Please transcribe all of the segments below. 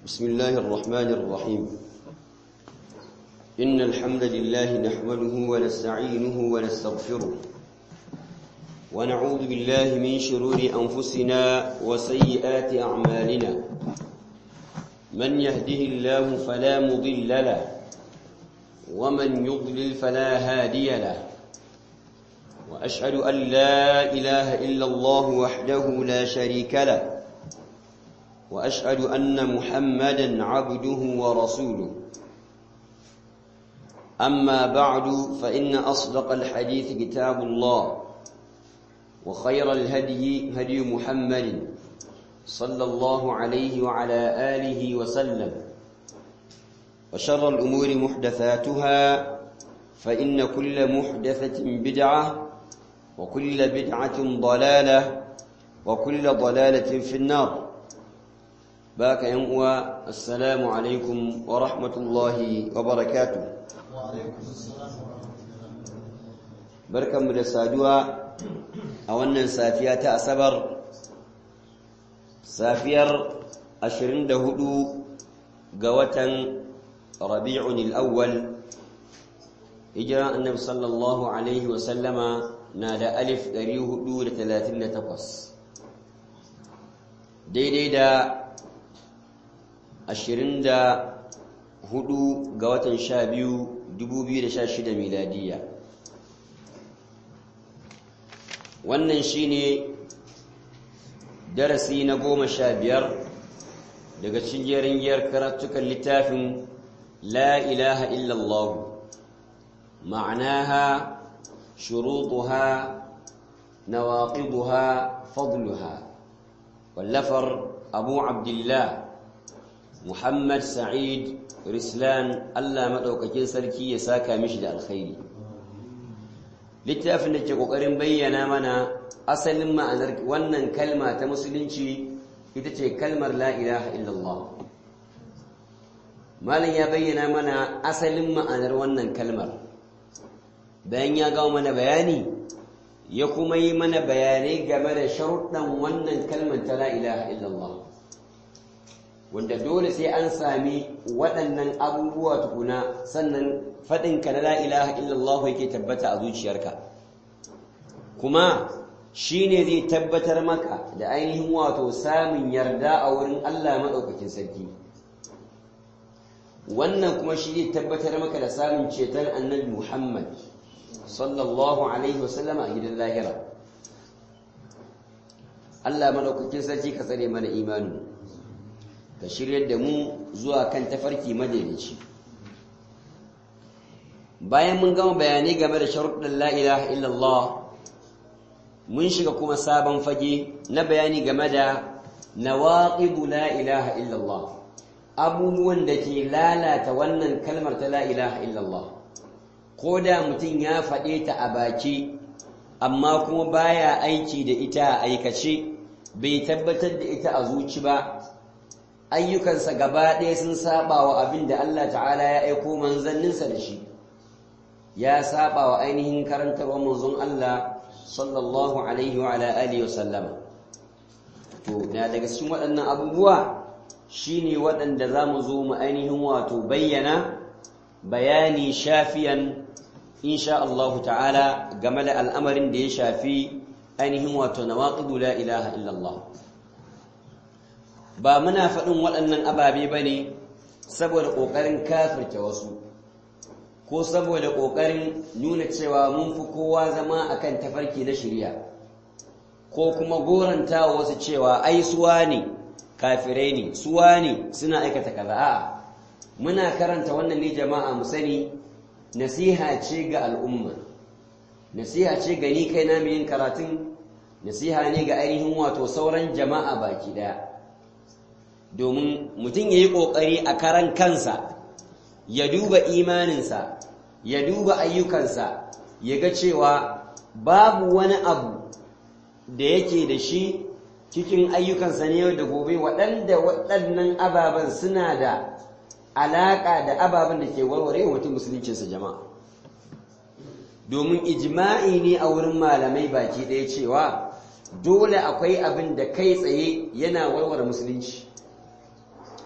بسم الله الرحمن الرحيم إن الحمد لله نحمده ونستعينه ونستغفره ونعوذ بالله من شرور أنفسنا وسيئات أعمالنا من يهده الله فلا مضل له ومن يضلل فلا هادي له وأشهد أن لا إله إلا الله وحده لا شريك له وأشهد أن محمدا عبده ورسوله أما بعد فإن أصدق الحديث كتاب الله وخير الهدي هدي محمد صلى الله عليه وعلى آله وسلم وشر الأمور محدثاتها فإن كل محدثة بدعة وكل بدعة ضلالة وكل ضلالة في النار باك ينقوى السلام عليكم ورحمة الله وبركاته بركة مدسادوا أولا سافية أسبر سافير أشرين دهدو قوة ربيع الأول هجرة النبي صلى الله عليه وسلم نادى ألف دريه دولة ثلاثين تقص daidai da ashirin da hudu ga watan sha biyu dubu biyu da sha shida miladiya wannan shine darasi na goma sha biyar daga cikin jerin giyar karatukan littafin la ilaha illallah ma'anaha shurutuha nawaqiduha fadluha واللفر أبو عبد الله محمد سعيد رسلان الله مدوكاكين سركي يساكا مشد الخير littafin da ke ƙoƙarin bayyana mana asalin ma'anar wannan kalma ta musulunci ita ce kalmar la ilaha illallah malam ya bayyana mana asalin ma'anar wannan kalmar bayan ya gawo mana bayani ya kuma yi mana bayanai game da sharuɗan wannan kalmar ta la ilaha illallah wanda dole sai an sami waɗannan abubuwa tukuna sannan faɗinka na la ilaha illallah yake tabbata a zuciyarka kuma shi ne zai tabbatar maka da ainihin wato samun yarda a wurin Allah maɗaukakin sarki wannan kuma shi zai tabbatar maka da samun ceton annabi Muhammad sallallahu alaihi wasallama a gidan lahira Allah madaukakin sarki ka tsare mana imani ka shiryar da mu zuwa kan tafarki madaidaici bayan mun gama bayanai game da sharuɗin la ilaha illallah mun shiga kuma sabon fage na bayani game da nawaqidu la ilaha illallah abubuwan da ke lalata wannan kalmar ta la ilaha illallah ko da mutum ya faɗe ta a baki amma kuma baya aiki da ita a aikace bai tabbatar da ita a zuci ba ayyukansa gaba ɗaya sun saba wa abin da Allah ta'ala ya aiko manzanninsa da shi ya saba wa ainihin karantarwa manzon Allah sallallahu alaihi wa ala alihi wa sallama to na daga cikin waɗannan abubuwa shine waɗanda za mu zo mu ainihin wato bayyana bayani shafiyan insha Allah ta'ala game da al'amarin da ya shafi ainihin wato nawaqidu la ilaha illallah ba muna faɗin waɗannan ababe bane saboda ƙoƙarin kafirta wasu ko saboda ƙoƙarin nuna cewa mun fi kowa zama akan tafarki na shirya ko kuma goranta wasu cewa ai suwa ne kafirai ne suwa ne suna aikata kaza a'a muna karanta wannan ne jama'a mu sani nasiha ce ga al'umma nasiha ce ga ni kai na yin karatun nasiha ne ga ainihin wato sauran jama'a baki daya domin mutum ya yi ƙoƙari a karan kansa ya duba imaninsa ya duba ayyukansa ya ga cewa babu wani abu da yake da shi cikin ayyukansa ne yau da gobe waɗanda waɗannan ababen suna da alaƙa da ababen da ke warware mutum musuluncinsa jama'a domin ijma'i ne a wurin malamai baki ɗaya cewa dole akwai abin da kai tsaye yana warware musulunci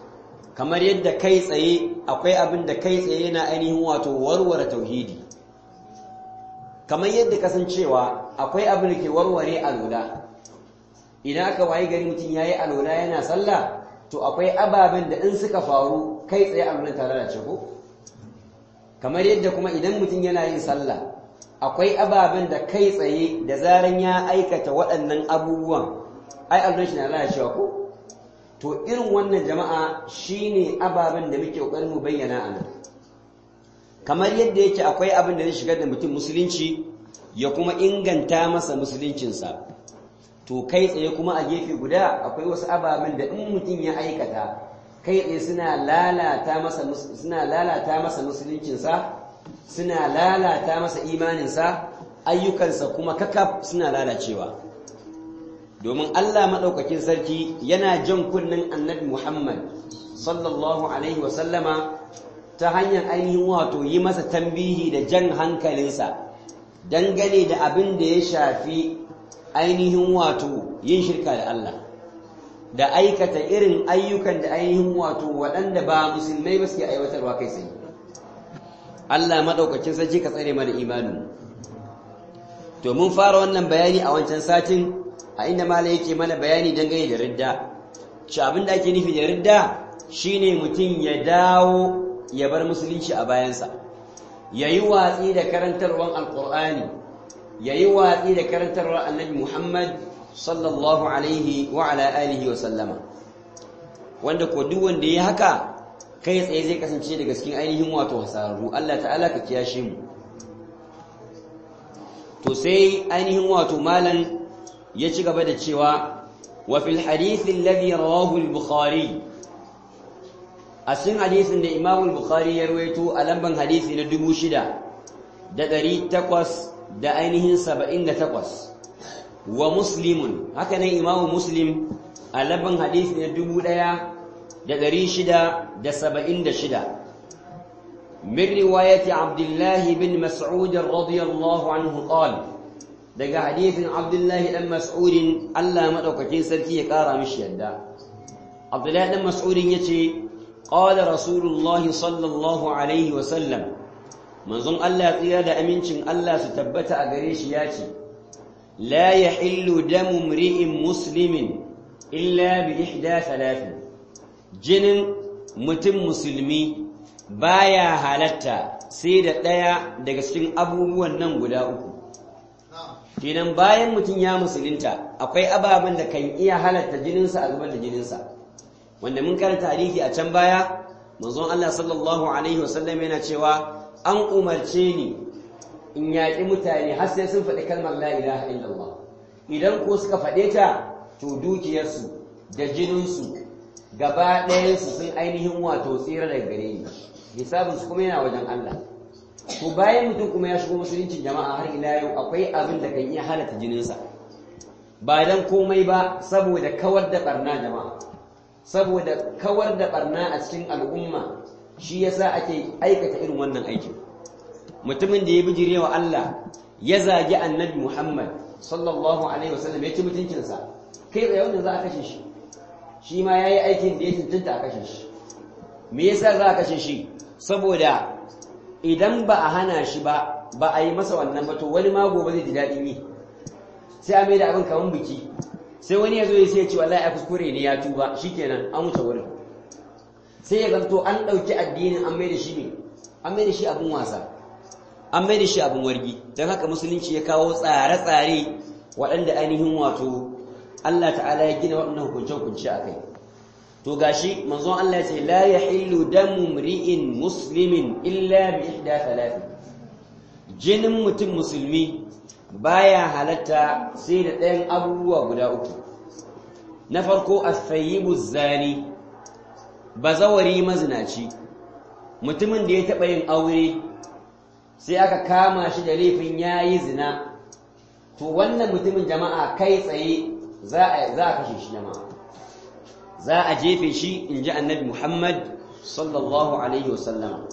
kamar yadda kai tsaye akwai abin da kai tsaye yana ainihin wato warware tauhidi kamar yadda kasancewa akwai abin da ke warware alola idan aka wayi gari mutum ya yi alola yana sallah to akwai ababen da in suka faru kai tsaye alolan tare da ko kamar yadda kuma idan mutum yana yin sallah akwai ababen da kai tsaye da zaran ya aikata waɗannan abubuwan ai alolan shi na lalacewa ko to irin wannan jama'a shine ababen da muke kokarin mu bayyana a nan kamar yadda yake akwai abin da zai shigar da mutum musulunci ya kuma inganta masa musuluncinsa to kai tsaye kuma a gefe guda akwai wasu ababen da in mutum ya aikata kai tsaye suna lalata masa suna lalata masa musuluncinsa suna lalata masa imaninsa ayyukansa kuma kakaf suna lalacewa domin Allah maɗaukakin sarki yana jan kunnen annabi Muhammad sallallahu alaihi wasallama ta hanyar ainihin wato yi masa tambihi da jan hankalinsa dangane da abin da ya shafi ainihin wato yin shirka da Allah da aikata irin ayyukan da ainihin wato waɗanda ba musulmai ba suke aiwatarwa kai sai Allah maɗaukakin sarki ka tsare mana imanin to mun fara wannan bayani a wancan satin a inda mala yake mana bayani dangane da ridda shi abin da ake nufi da ridda shine mutum ya dawo ya bar musulunci a bayansa ya yi watsi da karantarwar alkur'ani ya yi watsi da karantarwar annabi muhammad sallallahu alaihi wa ala alihi wa sallama wanda ko duk wanda ya haka kai tsaye zai kasance daga cikin ainihin wato hasararru Allah ta'ala ka kiyashe mu to sai ainihin wato malan ya ci gaba da cewa wa fil hadith alladhi rawahu al-bukhari a cikin hadisin da Imam al-Bukhari ya rawaito a lamban hadisi na 6000 da 800 da ainihin 78 wa muslimun haka nan Imam Muslim a lamban hadisi na 1676 من رواية عبد الله بن مسعود رضي الله عنه قال daga hadithin Abdullahi dan Mas'udin Allah madaukakin sarki ya kara mishi yadda Abdullahi dan Mas'udin yace qala Rasulullahi sallallahu alaihi wa sallam manzon Allah tsira da amincin Allah su tabbata a gare shi yace la yahillu damu mri'in muslimin illa bi ihda thalathin jinin mutum musulmi baya halatta sai da ɗaya daga cikin abubuwan nan guda uku kenan bayan mutum ya musulunta akwai ababen da kan iya halatta jininsa a zubar da jininsa wanda mun karanta hadisi a can baya manzon Allah sallallahu alaihi wasallam yana cewa an umarce ni in yaƙi mutane har sai sun faɗi kalmar la ilaha illallah idan ko suka faɗe ta to dukiyarsu da jininsu gaba ɗayansu sun ainihin wato tsira daga gare ni hisabinsu kuma yana wajen Allah to bayan mutum kuma ya shigo musuluncin jama'a har ila yau akwai abin da kan iya halatta jininsa ba dan komai ba saboda kawar da barna jama'a saboda kawar da barna a cikin al'umma shi yasa ake aikata irin wannan aikin mutumin da ya bijire wa Allah ya zagi annabi Muhammad sallallahu alaihi wasallam ya ci mutuncinsa kai tsaye wanda za a kashe shi shi ma yayi aikin da ya cancanta a kashe shi me yasa za a kashe shi saboda idan ba a hana shi ba ba a yi masa wannan ba to wani ma gobe zai ji daɗin yi sai a mai da abin kamar biki sai wani ya zo ya sai ce wallahi a kuskure ne ya tuba shikenan an wuce wurin sai ya zanto an ɗauki addinin an mai da shi ne an mai da shi abin wasa an mai da shi abin wargi don haka musulunci ya kawo tsare-tsare waɗanda ainihin wato Allah ta'ala ya gina waɗannan hukunce-hukunce a kai to gashi manzon Allah ya ce la yahillu damu mri'in muslimin illa bi ihda thalath jinin mutum musulmi baya halatta sai da ɗayan abubuwa guda uku na farko as-sayyibu zani bazawari mazinaci mutumin da ya taɓa yin aure sai aka kama shi da laifin yayi zina to wannan mutumin jama'a kai tsaye za a kashe shi jama'a za a jefe shi in ji annabi Muhammad sallallahu Alaihi wasallama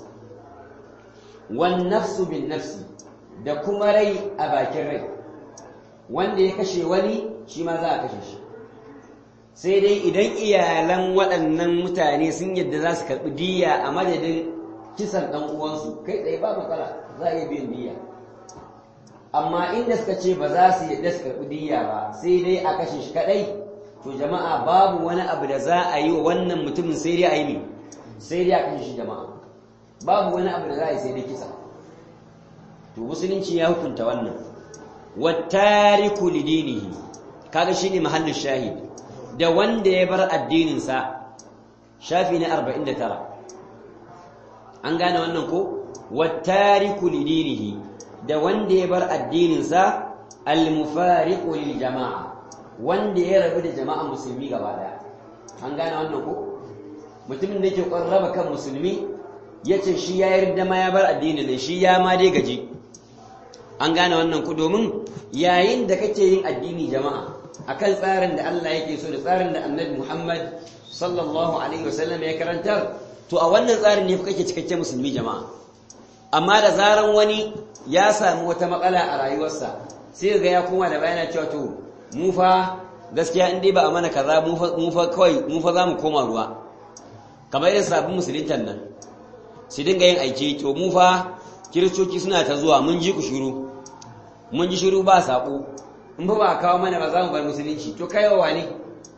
wan nafsu bin nafsi da kuma rai a bakin rai wanda ya kashe wani shi ma za a kashe shi sai dai idan iyalan waɗannan mutane sun yadda za su karɓi diya a madadin kisan ɗan uwansu kai tsaye ba matsala za a iya biyan diya amma inda suka ce ba za su yadda su karɓi diya ba sai dai a kashe shi kaɗai to jama'a babu wani abu da za a yi wa wannan mutumin sai dai a yi ne sai dai a kashe shi jama'a babu wani abu da za a yi sai dai kisa to musulunci ya hukunta wannan wattariku lidinihi kaga shine mahallin shahid da wanda ya bar addinin sa shafi na 49 an gane wannan ko wattariku lidinihi da wanda ya bar addinin sa almufariqu lil jama'a wanda ya rabu da jama'a musulmi gaba daya an gane wannan ko mutumin da yake raba kan musulmi yace shi ya yarda ma ya bar addinin ne shi ya ma dai gaji an gane wannan ku domin yayin da kake yin addini jama'a akan tsarin da Allah yake so da tsarin da Annabi Muhammad sallallahu alaihi wasallam ya karantar to a wannan tsarin ne kake cikakken musulmi jama'a amma da zaran wani ya samu wata matsala a rayuwarsa sai ga ya koma da bayana cewa to mu fa gaskiya in dai ba a mana kaza mu fa kawai mu fa za mu koma ruwa kamar irin sabbin musuluntan nan su dinga yin aiki to mu fa kiristoci suna ta zuwa mun ji ku shiru mun ji shiru ba saƙo in ba ba kawo mana ba za mu bar musulunci to kai wa ne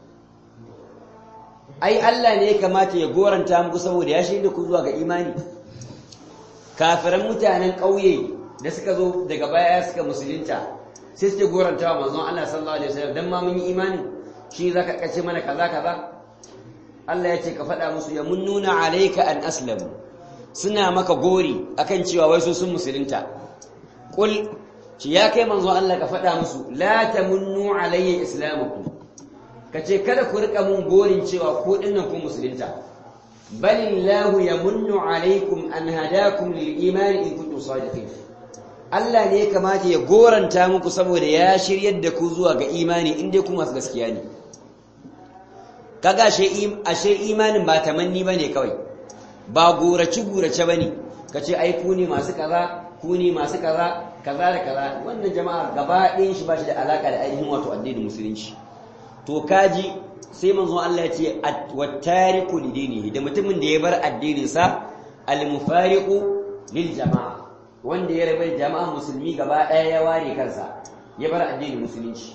ai Allah ne ya kamata ya goranta muku saboda ya shaida ku zuwa ga imani kafiran mutanen ƙauye da suka zo daga baya suka musulunta sai suke goranta wa manzon Allah sallallahu alaihi wasallam dan ma mun yi imani shi zaka kace mana kaza kaza Allah ya ce ka faɗa musu ya munnuna alayka an aslamu suna maka gori akan cewa wai su sun musulunta kul ci ya kai manzo Allah ka faɗa musu la tamunnu alayya islamakum kace kada ku rika mun gorin cewa ko dinnan ku musulunta balillahu yamunnu alaykum an hadakum lil iman in kuntum sadiqin Allah ne ya kamata ya goranta muku saboda ya shiryar da ku zuwa ga imani in dai ku masu gaskiya ne kaga ashe imanin ba tamanni bane kawai ba gurace-gurace ba ne ka ce ai ku ne masu kaza ku ne masu kaza kaza da kaza wannan jama'a gaba ɗayan shi ba shi da alaƙa da ainihin wato addinin musulunci to kaji sai manzo Allah ya ce wattariku lidinihi da mutumin da ya bar addininsa al-mufariqu lil jama'a wanda ya rabar jama'a musulmi gaba ɗaya ya ware kansa ya bar addinin musulunci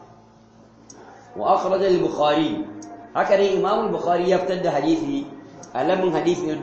wa akhraj al-bukhari haka dai imam al-bukhari ya fitar da hadisi alamin hadisi na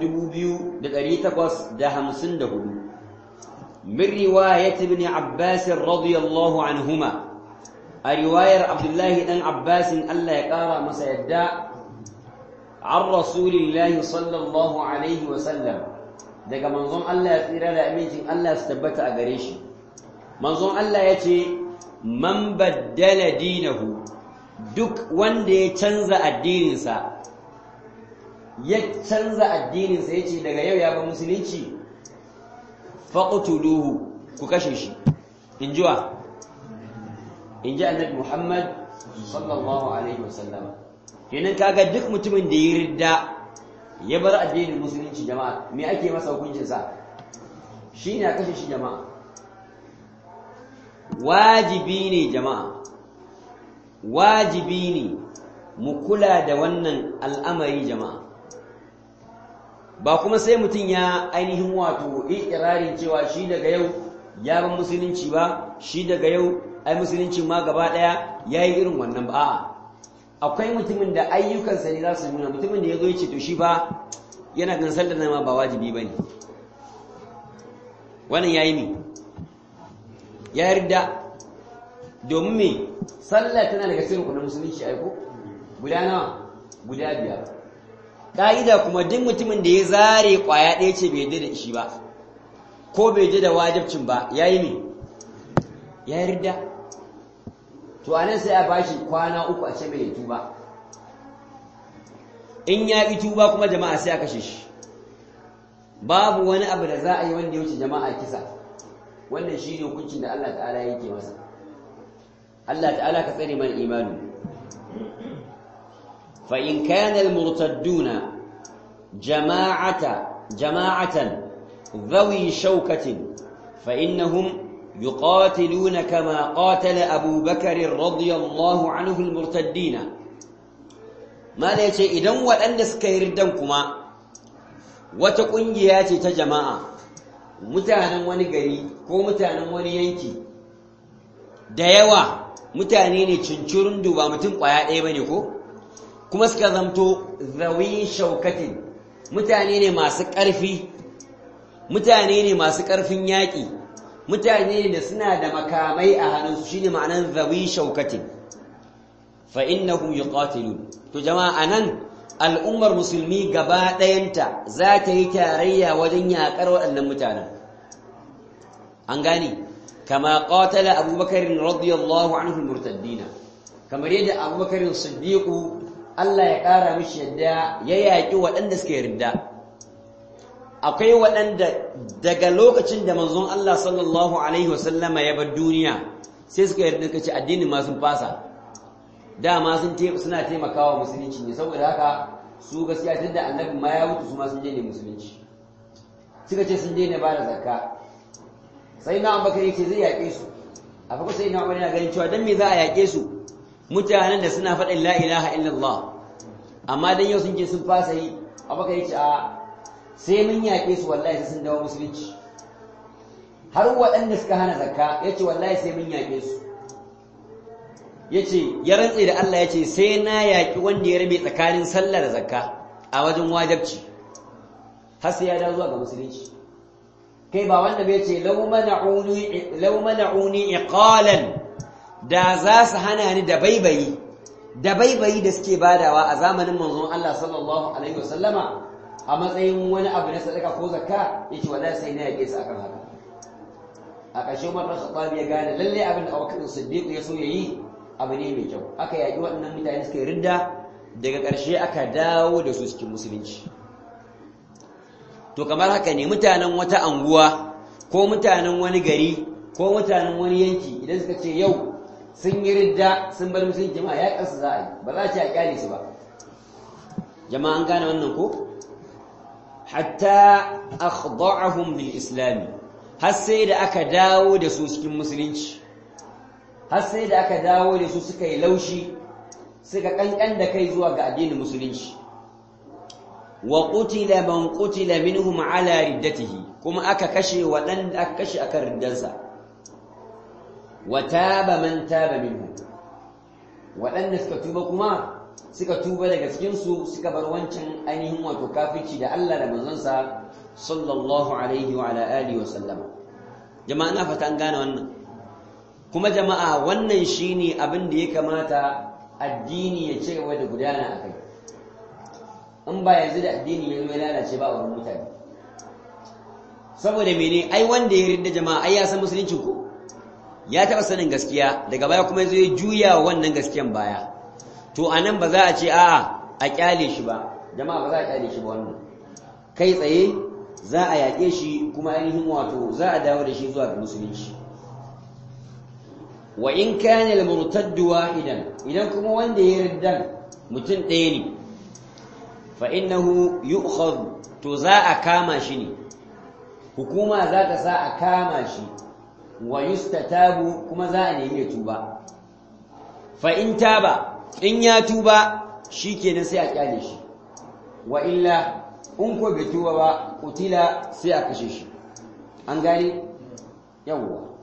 2854 min riwayat ibn abbas radiyallahu anhuma a riwayar abdullahi dan abbas Allah ya kara masa yadda an rasulillahi sallallahu alaihi wa sallam daga manzon Allah ya tsira da amincin Allah su tabbata a gare shi manzon Allah ya ce man baddala dinahu duk wanda ya canza addininsa ya canza addininsa ya ce daga yau ya ba musulunci faƙutuluhu ku kashe shi in ji wa in ji annabi muhammad sallallahu alaihi wasallama kenan kaga duk mutumin da ya ridda ya bar addinin musulunci jama'a me ake masa hukuncinsa shi ne a kashe shi jama'a wajibi ne jama'a wajibi ne mu kula da wannan al'amari jama'a ba kuma sai mutum ya ainihin wato ikirarin cewa shi daga yau ya ban musulunci ba shi daga yau ai musulunci ma gaba daya yayi irin wannan ba a'a akwai mutumin da ayyukansa ne za su nuna mutumin da ya zo ya ce to shi ba yana gan sallar nan ma ba wajibi bane wannan yayi mi ya yarda domin me sallah tana daga cikin rukunin musulunci ai ko guda nawa guda biyar ka'ida kuma duk mutumin da ya zare kwaya ɗaya ce bai yarda da shi ba ko bai yarda da wajibcin ba yayi me ya yarda to anan sai a bashi kwana uku a ce mai tuba in ya ƙi tuba kuma jama'a sai a kashe shi babu wani abu da za a yi wanda ya wuce jama'a kisa wannan shi ne hukuncin da Allah ta'ala yake masa Allah ta'ala ka tsare mana imani fa in kana al-murtadduna jama'ata jama'atan dhawi shawkatin fa innahum يقاتلون كما قاتل أبو بكر رضي الله عنه المرتدين mala ya ce idan waɗanda suka yi riddan kuma wata ƙungiya ce ta jama'a mutanen wani gari ko mutanen wani yanki da yawa mutane ne cincirin duba mutum ƙwaya ɗaya ba ne ko kuma suka zamto zawi shaukatin mutane ne masu ƙarfi mutane ne masu ƙarfin yaƙi mutane ne da suna da makamai a hannunsu shine ma'anar zawi shaukatin fa innahum yuqatilun to jama'a anan al'ummar musulmi gaba ɗayanta za ta yi tarayya wajen yaƙar waɗannan mutanen an gane kama qatala abubakar radiyallahu anhu murtaddina kamar yadda abubakar siddiqu Allah ya ƙara mishi yadda ya yaƙi waɗanda suka yarda akwai waɗanda daga lokacin da manzon Allah sallallahu alaihi wasallama ya bar duniya sai suka yarda kace addinin ma sun fasa dama sun suna taimakawa musulunci ne saboda haka su gaskiya tunda annabi ma ya mutu su ma sun je ne musulunci suka ce sun je ne ba da zakka sai na abubakar yace zai yaƙe su a farko sai na abubakar yana ganin cewa dan me za a yaƙe su mutanen da suna faɗin la ilaha illallah amma dan yau sun je sun fasa yi abubakar yace a sai mun yaƙe su wallahi sai sun dawo musulunci har waɗanda suka hana zakka yace wallahi sai mun yaƙe su yace ya rantse da Allah yace sai na yaƙi wanda ya rabe tsakanin sallah da zakka a wajen wajibci har sai ya dawo zuwa ga musulunci kai ba wanda bai ce law mana'uni law mana'uni iqalan da za su hana ni da baibayi da baibayi da suke badawa a zamanin manzon Allah sallallahu alaihi wasallama a matsayin wani abu na sadaka ko zakka yace wallahi sai na yake su akan haka a ƙarshe Umar bin Khattab ya gane lalle abin da Abubakar Siddiq ya so yayi abu ne mai kyau aka yaki waɗannan mutane suka ridda daga ƙarshe aka dawo da su cikin musulunci to kamar haka ne mutanen wata anguwa ko mutanen wani gari ko mutanen wani yanki idan suka ce yau sun yi ridda sun bar musulunci jama'a ya kansu za a yi ba za a ce a kyale su ba jama'a an gane wannan ko hatta akhda'ahum bil islam har sai da aka dawo da su cikin musulunci har sai da aka dawo da su suka yi laushi suka kankan da kai zuwa ga addinin musulunci wa qutila man qutila minhum ala riddatihi kuma aka kashe waɗanda aka kashe akan riddansa wa taba man taba minhum waɗanda suka tuba kuma suka tuba daga cikin su suka bar wancan ainihin wato kafirci da Allah da manzonsa sallallahu alaihi wa ala alihi wa sallama jama'a na fata an gane wannan kuma jama'a wannan shine abin da ya kamata addini ya ce wa da gudana akai in ba yanzu da addini ya zama lalace ba a wurin mutane saboda mene ai wanda ya rinda jama'a ai ya san musulunci ko ya taɓa sanin gaskiya daga baya kuma zai juya wannan gaskiyan baya to anan ba za a ce a'a a kyale shi ba jama'a ba za a kyale shi ba wannan kai tsaye za a yaƙe shi kuma ainihin wato za a dawo da shi zuwa ga musulunci wa in kana al-murtadd wahidan idan kuma wanda ya riddan mutum ɗaya ne fa innahu yu'khadh to za a kama shi ne hukuma za ta sa a kama shi wa yustatabu kuma za a nemi ya tuba fa in taba in ya tuba shikenan sai a kyale shi wa illa in ko bai tuba ba kutila sai a kashe shi an gane yawwa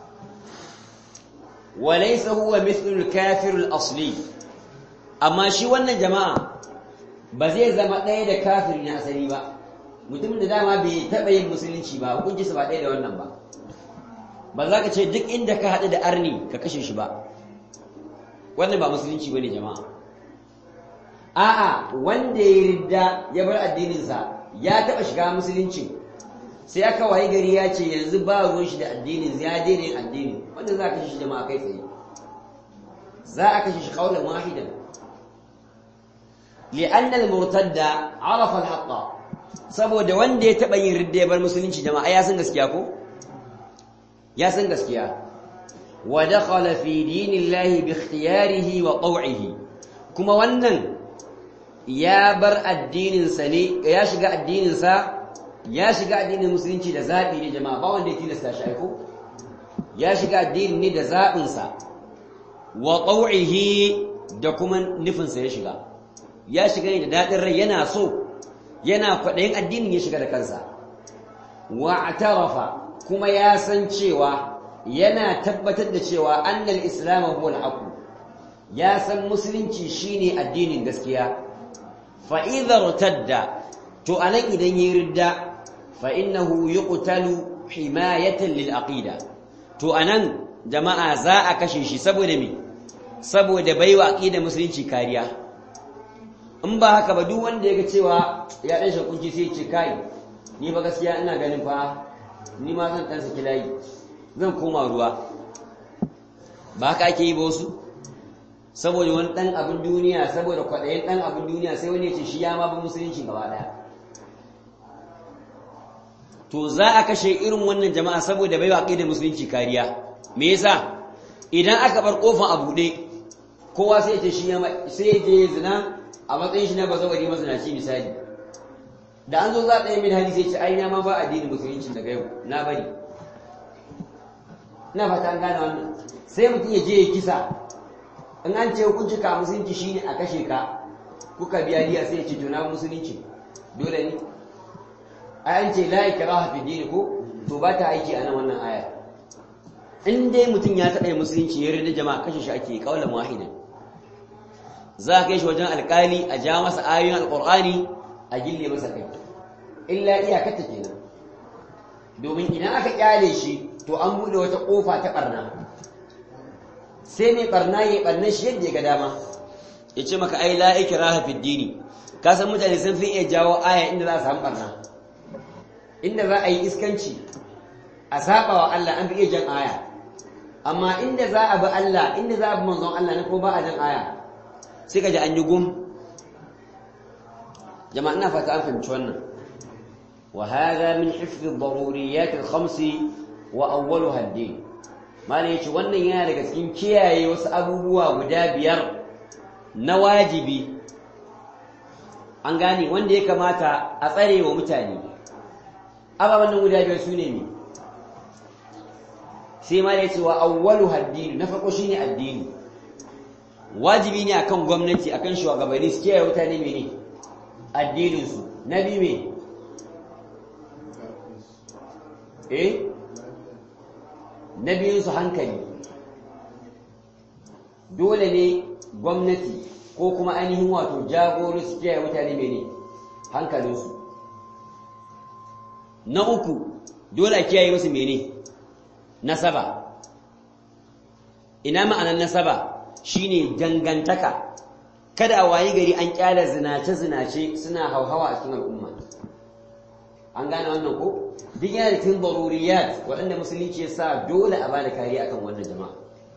walaysa huwa mithlu al-kafir al-asli amma shi wannan jama'a ba zai zama ɗaya da kafiri na asali ba mutumin da dama bai taɓa yin musulunci ba hukuncinsa ba ɗaya da wannan ba ba za ka ce duk inda ka haɗu da arni ka kashe shi ba wannan ba musulunci ba ne jama'a a'a wanda ya ridda ya bar addininsa ya taɓa shiga musulunci sai aka wayi gari ya ce yanzu ba ruwan shi da addinin ya daina yin addini wanda za a kashe shi jama'a kai tsaye za a kashe shi kaulan wahidan li'anna al-murtadda arafa al-haqqa saboda wanda ya taɓa yin ridda ya bar musulunci jama'a ya san gaskiya ko ya san gaskiya wa dakhala fi dinillahi bi ikhtiyarihi wa taw'ihi kuma wannan ya bar addinin sa ne ya shiga addinin sa ya shiga addinin musulunci da zabi ne jama'a ba wanda ya tilasta shi aiko ya shiga addinin ne da zabin sa wa taw'ihi da kuma nufin sa ya shiga ya shiga ne da daɗin rai yana so yana kwaɗayin addinin ya shiga da kansa wa atarafa kuma ya san cewa yana tabbatar da cewa annal islam huwa al ya san musulunci shine addinin gaskiya fa idza rtadda to anan idan yayi ridda fa innahu yuqtalu himayatan lil aqida to anan jama'a za a kashe shi saboda me saboda baiwa aqida musulunci kariya in ba haka ba duk wanda yaga cewa ya dan shakunci sai ya ce kai ni ba gaskiya ina ganin fa ni ma zan dan saki layi zan koma ruwa ba haka ake yi ba wasu saboda wani dan abin duniya saboda kwaɗayin dan abin duniya sai wani ya ce shi ya ma bi musulunci gaba ɗaya to za a kashe irin wannan jama'a saboda bai waƙi da musulunci kariya me yasa idan aka bar kofan a buɗe kowa sai ce shi sai je zina a matsayin shi na bazawari mazinaci misali da an zo za a ɗaya min hali sai ce ai na ma ba addinin musulunci daga yau na bari ina fata an gane wannan sai mutum ya je ya kisa in an ce hukunci ka musulunci shine a kashe ka kuka biya diya sai ya ce to na musulunci dole ne ayan ce la ikraha fi dini ko to ba ta aiki a nan wannan aya in dai mutum ya taɓa musulunci ya rida jama'a kashe shi ake kaulan wahidan za a kai shi wajen alƙali a ja masa ayoyin alƙur'ani a gille masa kai illa iyakata kenan domin idan aka kyale shi to an buɗe wata ƙofa ta ɓarna sai mai ɓarna ya ɓarna shi yadda ya ga dama ya ce maka ai la ikraha fi dini ka san mutane sun fi iya jawo aya inda za a samu ɓarna inda za a yi iskanci a saba wa Allah an fi iya jan aya amma inda za a bi Allah inda za a bi manzon Allah ne ko ba a jan aya sai ka ji an yi gum jama'a ina fata an fahimci wannan wa hadha min hifz ad-daruriyat al-khams wa awwaluha ad-din malai yace wannan yana daga cikin kiyaye wasu abubuwa guda biyar na wajibi an gane wanda ya kamata a tsare wa mutane ababen nan guda biyar su ne ne sai ma da ya ce wa awwalu haddini na farko shine addini wajibi ne akan gwamnati akan shugabanni su kiyaye mutane mene addinin su na bi me eh na biyun su hankali dole ne gwamnati ko kuma ainihin wato jagori su kiyaye mutane mene hankalinsu na uku dole a kiyaye musu mene nasaba ina ma'anar nasaba shine dangantaka kada a wayi gari an kyala zinace-zinace suna hauhawa a cikin al'umma an gane wannan ko duk yana da cikin daruriyat waɗanda musulunci ya sa dole a bada kariya akan wannan jama'a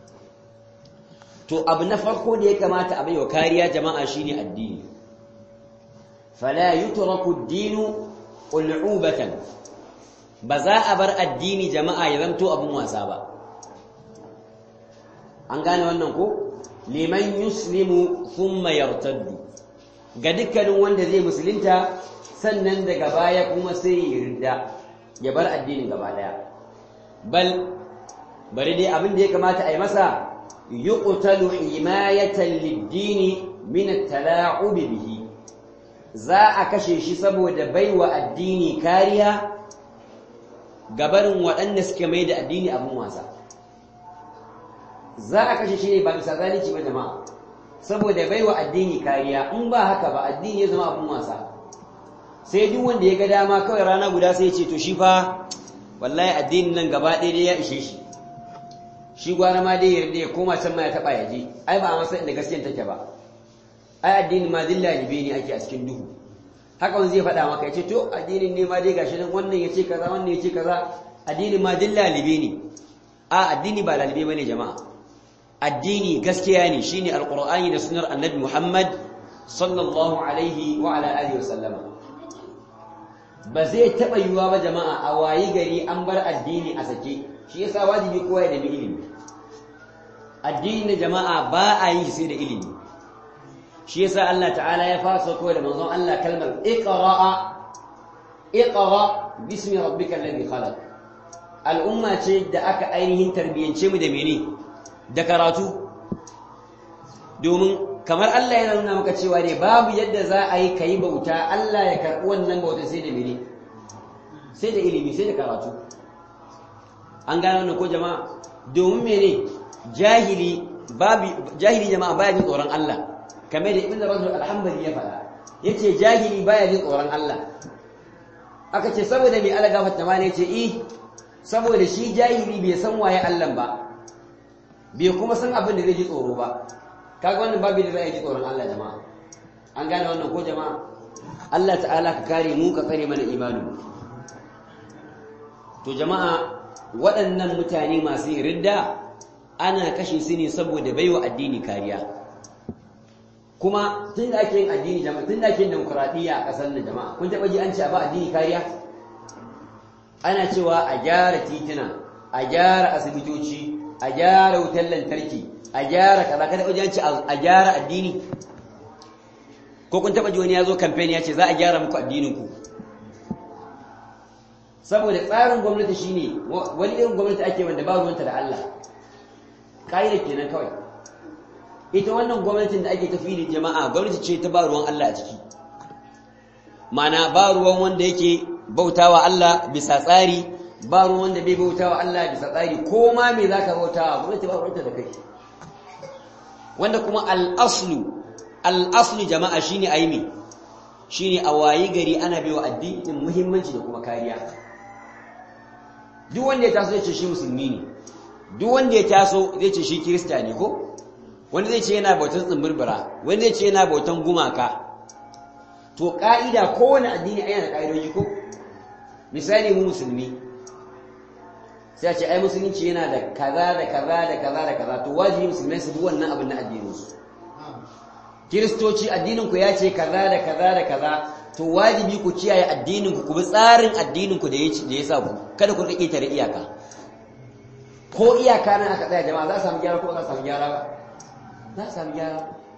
to abu na farko da ya kamata a baiwa kariya jama'a shine addini fala yutraku ad-dinu ul'ubatan ba za a bar addini jama'a ya zamto abin wasa ba an gane wannan ko liman yuslimu thumma yartaddu ga dukkanin wanda zai musulunta sannan daga baya kuma sai ya yarda ya bar addinin gaba daya bal bari dai abin da ya kamata a yi masa yuqtalu himayatan lid-dini min at-tala'ub bihi za a kashe shi saboda baiwa addini kariya gabarin waɗanda suke mai da addini abin wasa za a kashe shi ne ba bisa zalunci ba jama'a saboda baiwa addini kariya in ba haka ba addini ya zama abin wasa sai duk wanda ya ga dama kawai rana guda sai ya ce to shi fa wallahi addinin nan gaba ɗaya dai ya ishe shi shi gwara ma dai yarda ya koma can ma ya taɓa ya je ai ba a masa inda gaskiyan take ba ai addini ma dilla libe ne ake a cikin duhu haka wani zai faɗa maka ya ce to addinin ne ma dai gashi nan wannan ya ce kaza wannan ya ce kaza addinin ma dilla libe ne a addini ba lalibe bane jama'a addini gaskiya ne shine alqur'ani da sunnar annabi Muhammad sallallahu alaihi wa ala alihi wasallama ba zai taba yiwuwa ba jama'a a wayi gari an bar addini a sake shi yasa wajibi kowa ya nemi ilimi addini na jama'a ba a yi sai da ilimi shi yasa Allah ta'ala ya fasa ko da manzon Allah kalmar iqra'a iqra bismi rabbikal ladhi khalaq al'umma ce da aka ainihin tarbiyyance mu da mene da karatu domin kamar Allah yana nuna maka cewa ne babu yadda za a yi kai bauta Allah ya karɓi wannan bauta sai da mene sai da ilimi sai da karatu an gane wannan ko jama'a domin mene jahili babu jahili jama'a baya jin tsoron Allah kamar da ibn rajul alhambali ya faɗa yace jahili baya jin tsoron Allah aka ce saboda mai Allah gafarta ma ne yace eh saboda shi jahili bai san waye Allah ba bai kuma san abin da zai ji tsoro ba kaga wannan babu da zai ji tsoron Allah jama'a an gane wannan ko jama'a Allah ta'ala ka kare mu ka tsare mana imani to jama'a waɗannan mutane masu yin ridda ana kashe su ne saboda baiwa addini kariya kuma tun da ake yin addini jama'a tun da ake yin demokuraɗiyya a ƙasar nan jama'a kun taɓa ji an ce a ba addini kariya ana cewa a gyara tituna a gyara asibitoci a gyara wutar lantarki a gyara kaza kada wajen ci a gyara addini ko kun taba ji wani ya zo campaign ya ce za a gyara muku addininku saboda tsarin gwamnati shine wani irin gwamnati ake wanda ba ruwanta da Allah ƙa'idar kenan kawai ita wannan gwamnatin da ake tafi da jama'a gwamnati ce ta ba ruwan Allah a ciki mana ba ruwan wanda yake bautawa Allah bisa tsari ba ruwan wanda bai bautawa Allah bisa tsari ko ma me zaka bautawa gwamnati ba ruwanta da kai wanda kuma al-aslu al-aslu jama'a shine aimi shine a wayi gari ana baiwa addinin muhimmanci da kuma kariya duk wanda ya taso zai ce shi musulmi ne duk wanda ya taso zai ce shi kirista ne ko wanda zai ce yana bautan tsimbirbira wanda zai ce yana bautan gumaka to ka'ida kowane addini ai yana ka'idoji ko misali mu musulmi sai a ce ai musulunci yana da kaza da kaza da kaza da kaza to wajibi musulmai su bi wannan abin na addinin su kiristoci addinin ku ya ce kaza da kaza da kaza to wajibi ku kiyaye addinin ku ku bi tsarin addinin ku da ya da ya sa ku kada ku rike tare iyaka ko iyaka nan aka tsaya jama'a za a samu gyara ko za a samu gyara ba za a samu gyara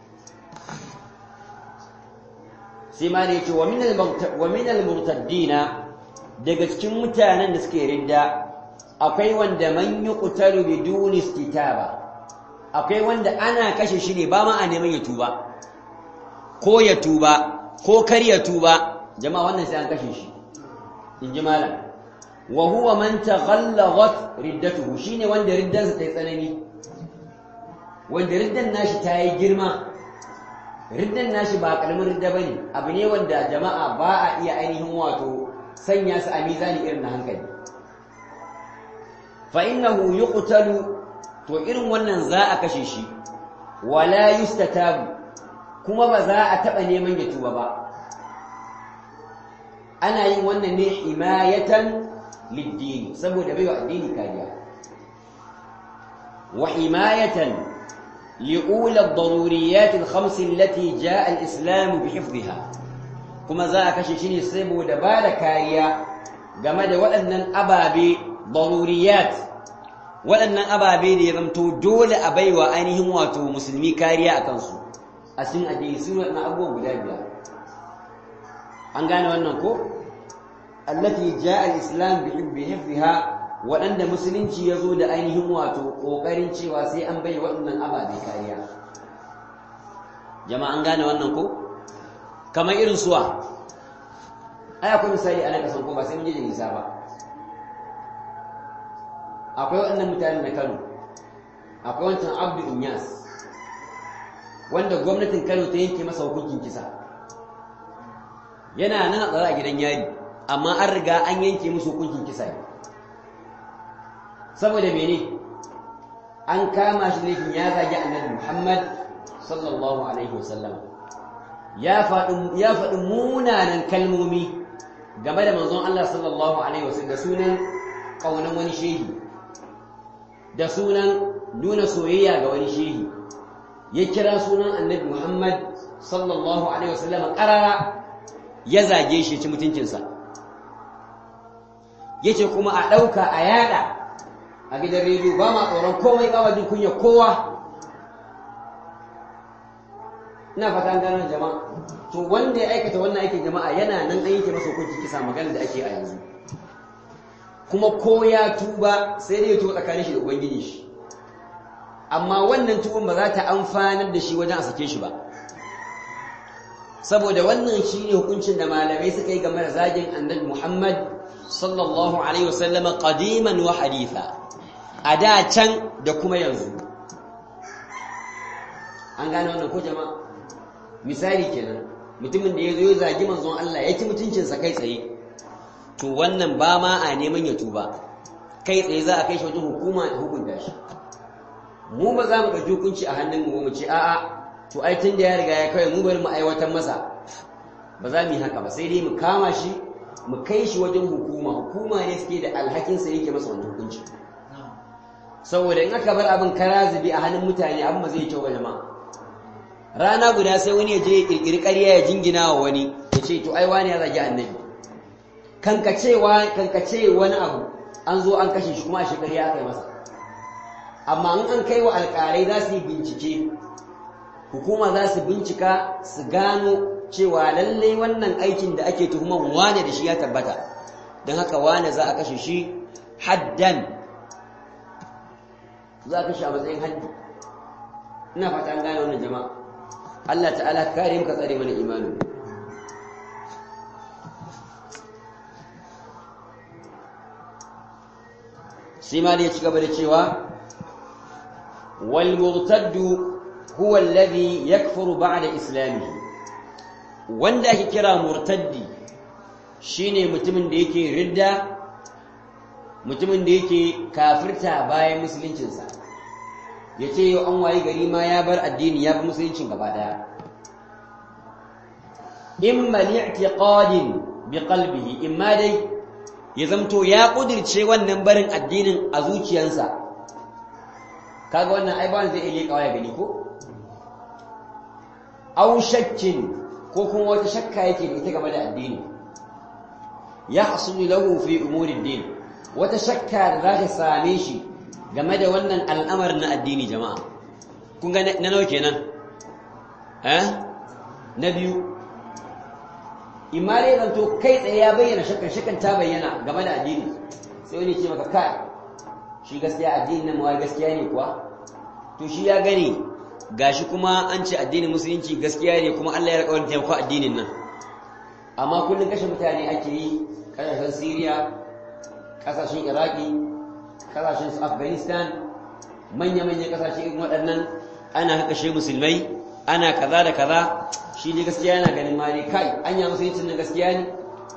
sai ma ne ce wa min al-murtaddina daga cikin mutanen da suke ridda akwai wanda man yuqtalu biduni istitaba akwai wanda ana kashe shi ne ba ma a neman ya tuba ko ya tuba ko kar ya tuba jama'a wannan sai an kashe shi in ji malam wa huwa man taghallagat riddatuhu shine wanda riddansa ta yi tsanani wanda riddan nashi ta yi girma riddan nashi ba kalmar ridda bane abu ne wanda jama'a ba a iya ainihin wato sanya su a mizani irin na hankali fa innahu yuqtalu to irin wannan za a kashe shi wala yustatabu kuma ba za a taba neman ya tuba ba ana yin wannan ne himayatan lid saboda baiwa addini kariya wa himayatan لأولى الضروريات الخمس التي جاء الإسلام بحفظها كما ذاك شيء سيبو دبال كاريا game da waɗannan ababe daruriyat waɗannan ababe da ya zamto dole a baiwa ainihin wato musulmi kariya a kansu a cikin addini su waɗannan abubuwan guda biyar an gane wannan ko allati jaa al-islam bi hifdha waɗanda musulunci ya zo da ainihin wato ƙoƙarin cewa sai an bai waɗannan ababe kariya jama'a an gane wannan ko kamar irin suwa ai akwai misali a nan kasan ko ba sai mun je da nisa ba akwai waɗannan mutanen na Kano akwai wancan Abdu Inyas wanda gwamnatin Kano ta yanke masa hukuncin kisa yana nan a tsare a gidan yari amma an riga an yanke musu hukuncin kisa ne saboda mene an kama shi laifin ya zagi annabi Muhammad sallallahu alaihi wasallam ya faɗi ya faɗi munanan kalmomi game da manzon Allah sallallahu alaihi wasallam da sunan kaunan wani shehi da sunan nuna soyayya ga wani shehi ya kira sunan annabi Muhammad sallallahu alaihi wasallam karara ya zage shi ci mutuncinsa yace kuma a ɗauka a yada a gidan rediyo ba ma tsoron komai ba jin kunya kowa ina fata gano jama'a to wanda ya aikata wannan aikin jama'a yana nan an yake masa hukunci kisa magana da ake a yanzu kuma ko ya tuba sai dai ya tuba tsakanin shi da ubangiji shi amma wannan tuban ba za ta amfanar da shi wajen a sake shi ba saboda wannan shi ne hukuncin da malamai suka yi game da zagin annabi Muhammad sallallahu alaihi wasallama qadiman wa haditha a da can da kuma yanzu an gane wannan ko jama'a misali kenan mutumin da ya zo ya zagi manzon Allah ya ci mutuncinsa kai tsaye to wannan ba ma a neman ya tuba kai tsaye za a kai shi wajen hukuma da hukunta shi mu ba za mu ɗauki hukunci a hannun mu mu ce a'a to ai tun da ya riga ya kawai mu bari mu aiwatar masa ba za mu yi haka ba sai dai mu kama shi mu kai shi wajen hukuma hukuma ne suke da alhakin sa yake masa wannan hukunci saboda in aka bar abin kara zubi a hannun mutane abin ba zai yi kyau ba jama'a rana guda sai wani ya je ya kirkiri ƙarya ya jingina wa wani ya ce to ai wani ya zagi annabi kankacewa kankace wani abu an zo an kashe shi kuma a shekari aka yi masa amma in an kai wa alƙalai za su yi bincike hukuma za su bincika su gano cewa lallai wannan aikin da ake tuhuman wane da shi ya tabbata don haka wane za a kashe shi haddan za a kashe a matsayin haddi ina fata an gane wannan jama'a Allah ta'ala kare muka tsare mana imanin sai ma ya ci gaba da cewa wal murtaddu huwa alladhi yakfuru ba'da islamihi wanda ake kira murtaddi shine mutumin da yake ridda mutumin da yake kafirta bayan musuluncinsa yace yau an wayi gari ma ya bar addini ya bi musuluncin gaba daya imma li'tiqadin biqalbihi imma dai ya zamto ya kudirce wannan barin addinin a zuciyarsa kaga wannan ai ba zai iya kawai gani ko aw shakkin ko kuma wata shakka yake da ita game da addini ya hasulu lahu fi umuri din wata shakka da za ta same shi game da wannan al'amarin na addini jama'a kun ga na nawa kenan eh na biyu imare zanto kai tsaye ya bayyana shakkan shakkan ta bayyana game da addini sai wani ce maka kai shi gaskiya addini nan mawai gaskiya ne kuwa to shi ya gani gashi kuma an ce addinin musulunci gaskiya ne kuma Allah ya rikawar taimako addinin nan amma kullum kashe mutane ake yi kasashen Syria kasashen Iraki kasashen su Afghanistan manya-manyan kasashe irin waɗannan ana kashe musulmai ana kaza da kaza shi ne gaskiya yana ganin ma ne kai anya musuluncin nan gaskiya ne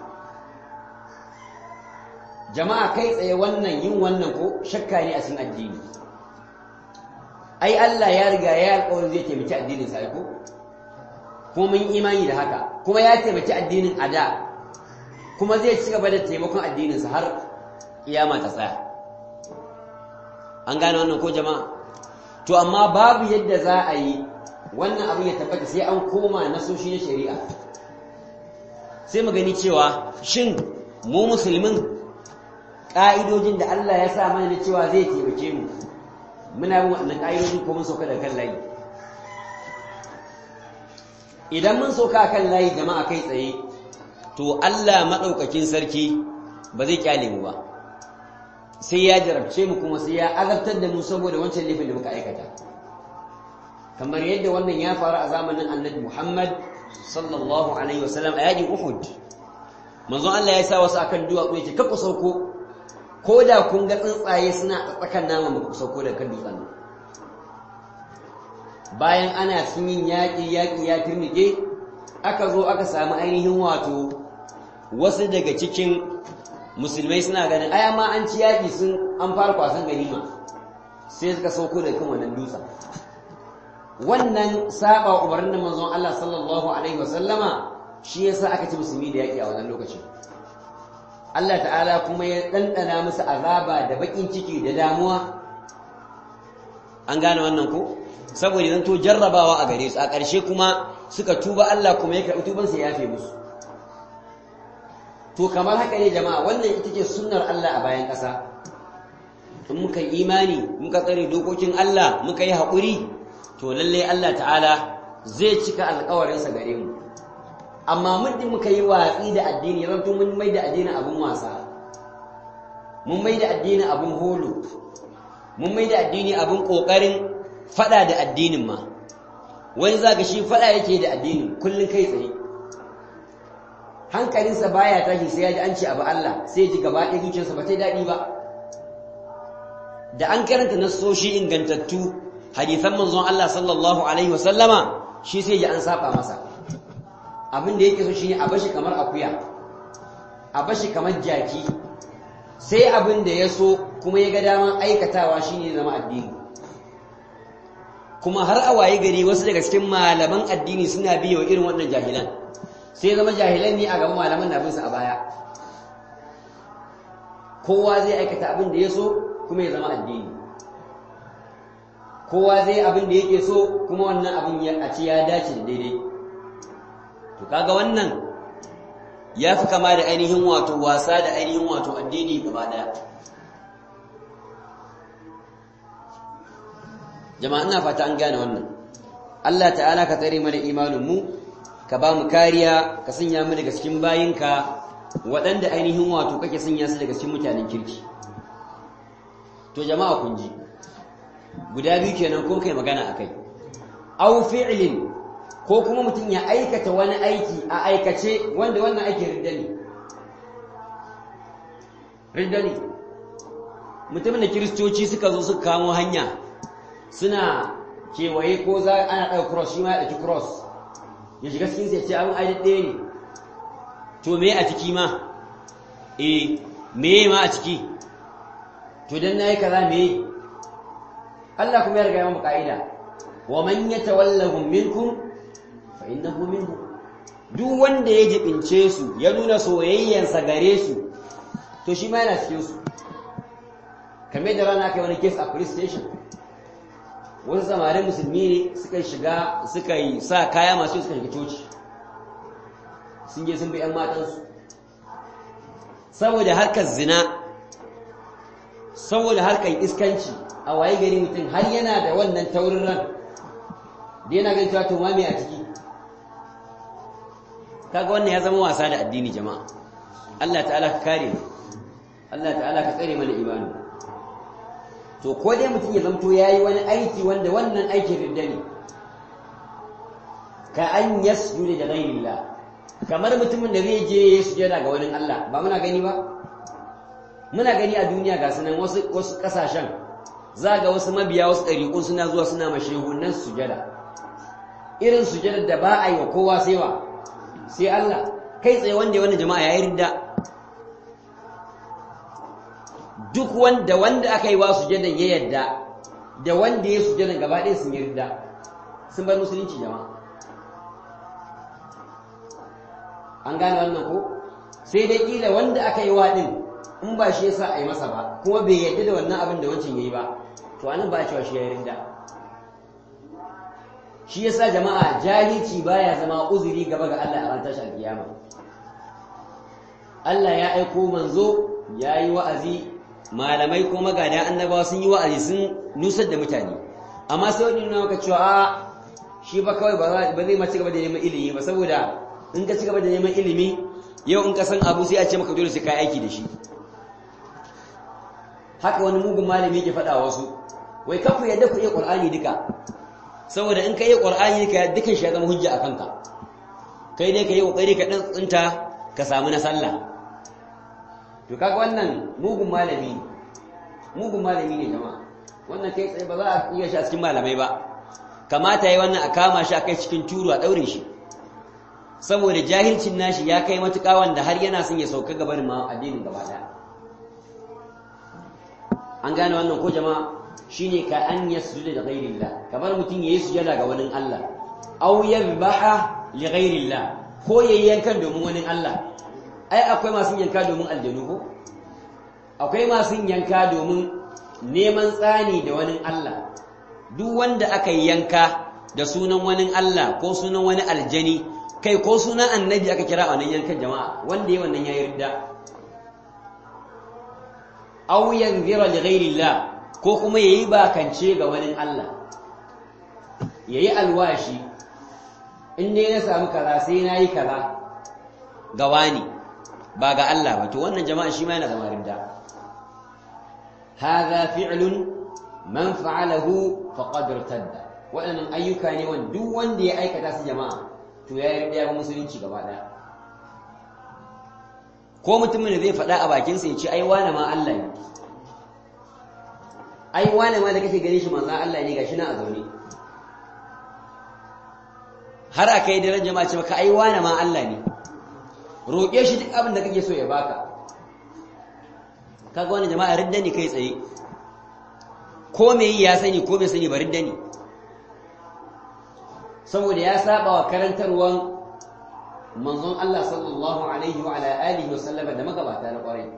jama'a kai tsaye wannan yin wannan ko shakka ne a cikin addini ai Allah ya riga ya alƙawarin zai taimaki addinin sa ko kuma mun imani da haka kuma ya taimaki addinin a da kuma zai ci gaba da taimakon addinin sa har kiyama ta tsaya an gane wannan ko jama'a to amma babu yadda za a yi wannan abin ya tabbata sai an koma nasoshi na shari'a sai mu gani cewa shin mu musulmin ƙa'idojin da Allah ya sa mana cewa zai taimake mu muna bin waɗannan ƙa'idojin ko mun sauka da kan layi idan mun sauka kan layi jama'a kai tsaye to Allah maɗaukakin sarki ba zai kyale mu ba sai ya jarabce mu kuma sai ya azabtar da mu saboda wancan laifin da muka aikata kamar yadda wannan ya faru a zamanin annabi Muhammad sallallahu alaihi wasallam a yakin Uhud manzon Allah ya sa wasu akan duwatsu yace kakku sauko ko da kun ga tsuntsaye suna tsakan nama ba ku sauko da kan dutsen nan bayan ana sun yin yaƙi yaƙi ya turnike aka zo aka samu ainihin wato wasu daga cikin musulmai suna ganin aya ma an ci yaƙi sun an fara kwasan ganima sai suka sauko da kan wannan dutsen wannan saba umarnin da manzon Allah sallallahu alaihi wasallama shi yasa aka ci musulmi da yaki a wannan lokacin Allah ta'ala kuma ya dandana musu azaba da bakin ciki da damuwa an gane wannan ko saboda zan to jarrabawa a gare su a ƙarshe kuma suka tuba Allah kuma ya karɓi tubansa ya yafe musu to kamar haka ne jama'a wannan ita ce sunnar Allah a bayan ƙasa in muka imani muka tsare dokokin Allah muka yi haƙuri to lallai Allah ta'ala zai cika alƙawarinsa gare mu amma muddin muka yi watsi da addini ya zanto mun mai da addinin abin wasa mun mai da addinin abin holo mun mai da addini abin ƙoƙarin fada da addinin ma wani zaka shi fada yake da addinin kullun kai tsaye hankalinsa baya tashi sai ya ji an ce abu Allah sai ji gaba ɗaya zuciyarsa ba ta daɗi ba da an karanta nassoshi ingantattu hadithan manzon Allah sallallahu alaihi wasallama shi sai ji an saba masa abin da yake so shine a bashi kamar akuya a bashi kamar jaki sai abin da ya so kuma ya ga daman aikatawa shine zama addini kuma har a waye gari wasu daga cikin malaman addini suna biyo irin wannan jahilan sai zama jahilan ne a gaban malaman na bin su a baya kowa zai aikata abin da ya so kuma ya zama addini kowa zai abin da yake so kuma wannan abin ya a ci ya dace da daidai to kaga wannan ya fi kama da ainihin wato wasa da ainihin wato addini gaba daya jama'a ina fata an gane wannan Allah ta'ala ka tsare mana imanin mu ka ba mu kariya ka sanya mu daga cikin bayinka waɗanda ainihin wato kake sanya su daga cikin mutanen kirki to jama'a kun ji guda biyu kenan ko kai magana akai aw fi'lin ko kuma mutum ya aikata wani aiki a aikace wanda wannan ake ridda ne ridda ne mutumin da kiristoci suka zo suka kamo hanya suna kewaye ko za ana ɗaga cross shi ma ya ɗauki cross ya shiga cikin sai ce abin aji ɗaya ne to me a ciki ma eh me ma a ciki to dan nayi kaza me Allah kuma ya riga ya mu ka'ida wa man yatawallahum minkum fa innahu minhum duk wanda ya jibince su ya nuna soyayyansa gare su to shi ma yana cikin su kamar da rana kai wani case a police station wasu samarin musulmi ne suka shiga suka yi sa kaya masu suka shiga coci sun je sun bi 'yan matansu saboda harkar zina saboda harkar iskanci a waye gari mutum har yana da wannan taurin ran da yana ganin cewa to ma me a ciki kaga wannan ya zama wasa da addini jama'a Allah ta'ala ka kare mu Allah ta'ala ka tsare mana imani to ko dai mutum ya zamto yayi wani aiki wanda wannan aikin ridda ne ka an yasjuda da ghairillah kamar mutumin da zai je ya sujada ga wani Allah ba muna gani ba muna gani a duniya ga sunan wasu wasu kasashen za ga wasu mabiya wasu ɗariƙun suna zuwa suna mashehunan sujada irin sujadar da ba a yi wa kowa sai wa sai Allah kai tsaye wanda wannan jama'a ya yi ridda duk wanda wanda aka yi wa sujadan ya yadda da wanda ya sujadan gaba ɗaya sun yi ridda sun bar musulunci jama'a an gane wannan ko sai dai kila wanda aka yi wa din in ba shi yasa a yi masa ba kuma bai yadda da wannan abin da wancan yayi ba to anan ba cewa shi ya rinda shi yasa jama'a jahilci baya zama uzuri gaba ga Allah a ran tashi alkiyama Allah ya aiko manzo ya yi wa'azi malamai ko magada annabawa sun yi wa'azi sun nusar da mutane amma sai wani nuna maka cewa a shi ba kawai ba zai ma ci gaba da neman ilimi ba saboda in ka ci gaba da neman ilimi yau in ka san abu sai a ce maka dole sai ka aiki da shi haka wani mugun malami yake faɗa wasu wai kafu yadda ku iya qur'ani duka saboda in ka iya qur'ani duka dukan shi ya zama hujja a kanka kai ne ka yi kokari ka dan tsinta ka samu na sallah to kaga wannan mugun malami mugun malami ne jama'a wannan kai tsaye ba za a iya shi a cikin malamai ba kamata yi wannan a kama shi a kai cikin turu a daure shi saboda jahilcin nashi ya kai matuƙa wanda har yana son ya sauka gabanin ma addinin gaba daya an gane wannan ko jama'a shine ka an yasjuda da ghairillah kamar mutum yayi sujada ga wani Allah aw yadhbaha li ghairillah ko yayi yankan domin wani Allah ai akwai masu yanka domin aljanu ko akwai masu yanka domin neman tsani da wani Allah duk wanda aka yanka da sunan wani Allah ko sunan wani aljani kai ko sunan annabi aka kira a wannan yankan jama'a wanda yayi wannan yayi ridda aw yanzira li ghairillah ko kuma yayi bakance ga wani Allah yayi alwashi in dai na samu kaza sai nayi kaza ga wani ba ga Allah ba to wannan jama'a shi ma yana zama ridda hadha fi'lun man fa'alahu faqad irtadda waɗannan ayyuka ne wanda duk wanda ya aikata su jama'a to ya yi ya musulunci gaba ɗaya ko mutumin da zai faɗa a bakinsa ya ce ai wane ma Allah ne ai wane ma da kake gani shi manzan Allah ne gashi na a zaune har aka yi daren jama'a ce maka ai wane ma Allah ne roƙe shi duk abin da kake so ya baka kaga wani jama'a ridda ne kai tsaye ko me yi ya sani ko bai sani ba ridda ne saboda ya saba wa karantarwan manzon Allah sallallahu alaihi wa ala alihi wa sallama da magabata na kwarai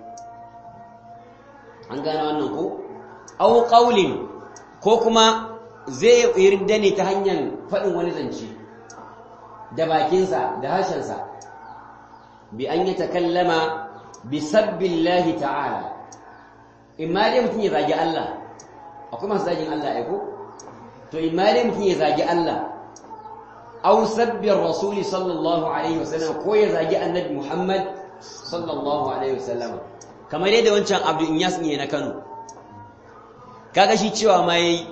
an gane wannan ko aw qawlin ko kuma zai yarda ne ta hanyar faɗin wani zance da bakinsa da harshensa bi an yi takallama bi sabbillahi ta'ala imma dai mutum ya zagi Allah akwai masu zagin Allah ya ko to imma dai mutum ya zagi Allah aw sabbin rasuli sallallahu alaihi wasallam ko ya zagi annabi Muhammad sallallahu alaihi wasallam kamar yadda wancan Abdul Inyas ne na Kano kaga shi cewa ma yayi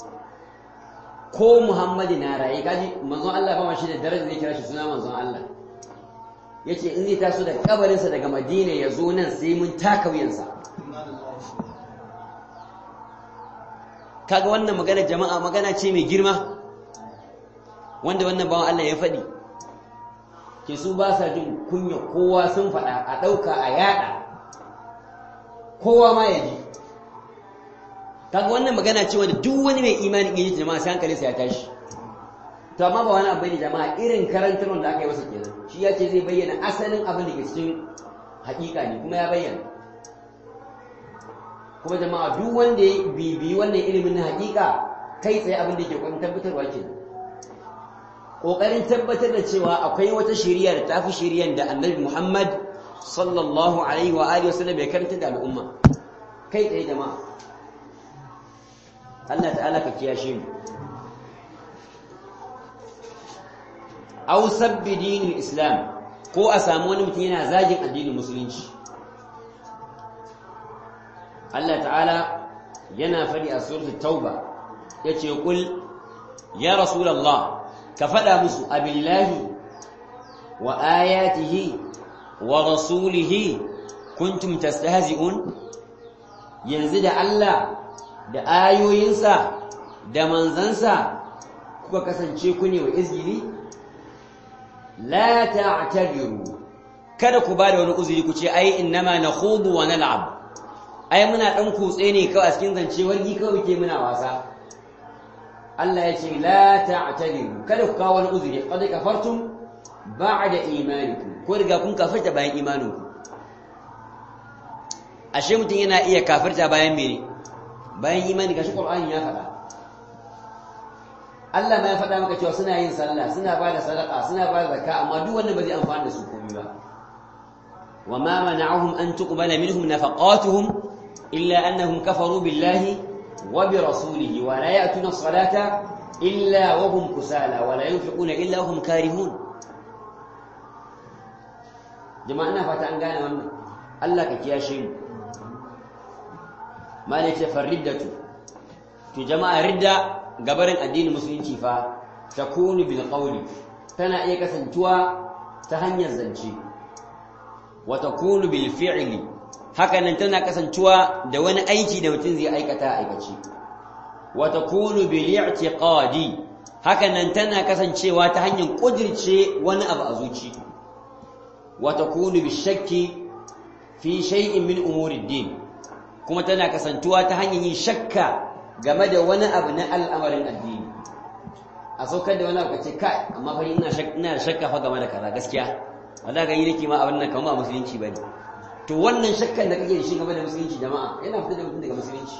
ko Muhammadu na raye kaji manzon Allah ba ma shi da daraja zai kira shi suna manzon Allah yace in zai taso daga kabarinsa daga Madina ya zo nan sai mun taka wuyansa kaga wannan magana jama'a magana ce mai girma wanda wannan bawan Allah ya faɗi ke su ba sa jin kunya kowa sun faɗa a ɗauka a yaɗa kowa ma ya ji kaga wannan magana ce wanda duk wani mai imani ɗin jama'a sai hankalinsa ya tashi to amma ba wani abu ne jama'a irin karantarwar da aka yi masa kenan shi ya ce zai bayyana asalin abin da ke cikin haƙiƙa ne kuma ya bayyana kuma jama'a duk wanda ya bibiyi wannan ilimin na haƙiƙa kai tsaye abin da ke kwanin tabbatarwa ke ƙoƙarin tabbatar da cewa akwai wata shiriya da tafi shiriyan da annabi muhammad sallallahu alaihi wa alihi wasallam ya karanta da al'umma kai tsaye jama'a Allah ta'ala ka kiyashe mu aw sabbi dinil islam ko a samu wani mutum yana zagin addinin musulunci Allah ta'ala yana fadi a suratul tauba yace kul ya rasulullah ka fada musu abillahi wa ayatihi wa rasulihi kuntum tastahzi'un yanzu da Allah da ayoyinsa da manzansa kuka kasance ku ne wa izgili la ta'tabiru kada ku bada wani uzuri ku ce ai innama nakhudu wa nal'ab ai muna dan kutse ne kawai a cikin zance wargi kawai ke muna wasa Allah ya ce la ta'tabiru kada ku kawo wani uzuri qad kafartum ba'da imanikum ko riga kun kafirta bayan imaninku ashe mutum yana iya kafirta bayan mene bayan imani gashi Qur'ani ya faɗa Allah ma ya faɗa maka cewa suna yin sallah suna ba da sadaka suna ba da zakka amma duk wannan ba zai amfana da su komai ba wa ma mana'ahum an tuqbala minhum nafaqatuhum illa annahum kafaru billahi wa bi rasulihi wa la ya'tuna as-salata illa wa hum kusala wa la yunfiquna illa hum karihun jama'a ina fata an gane wannan Allah ka kiyashe mu malaka fariddatu to jama'a ridda gabarin addinin musulunci fa takunu bil qawli tana iya kasantuwa ta hanyar zance wa takunu bil fi'li haka nan tana kasantuwa da wani aiki da mutum zai aikata aikaci wa takunu bil i'tiqadi haka nan tana kasancewa ta hanyar kudirce wani abu a zuci wa takunu bil shakki fi shay'in min umuri din kuma tana kasantuwa ta hanyar yin shakka game da wani abu na al'amarin addini a saukar da wani abu ce kai amma fa ina ina shakka fa game da kaza gaskiya wanda ga yi nake ma abin nan kamar musulunci bane to wannan shakkan da kake da shi game da musulunci jama'a yana fitar da mutum daga musulunci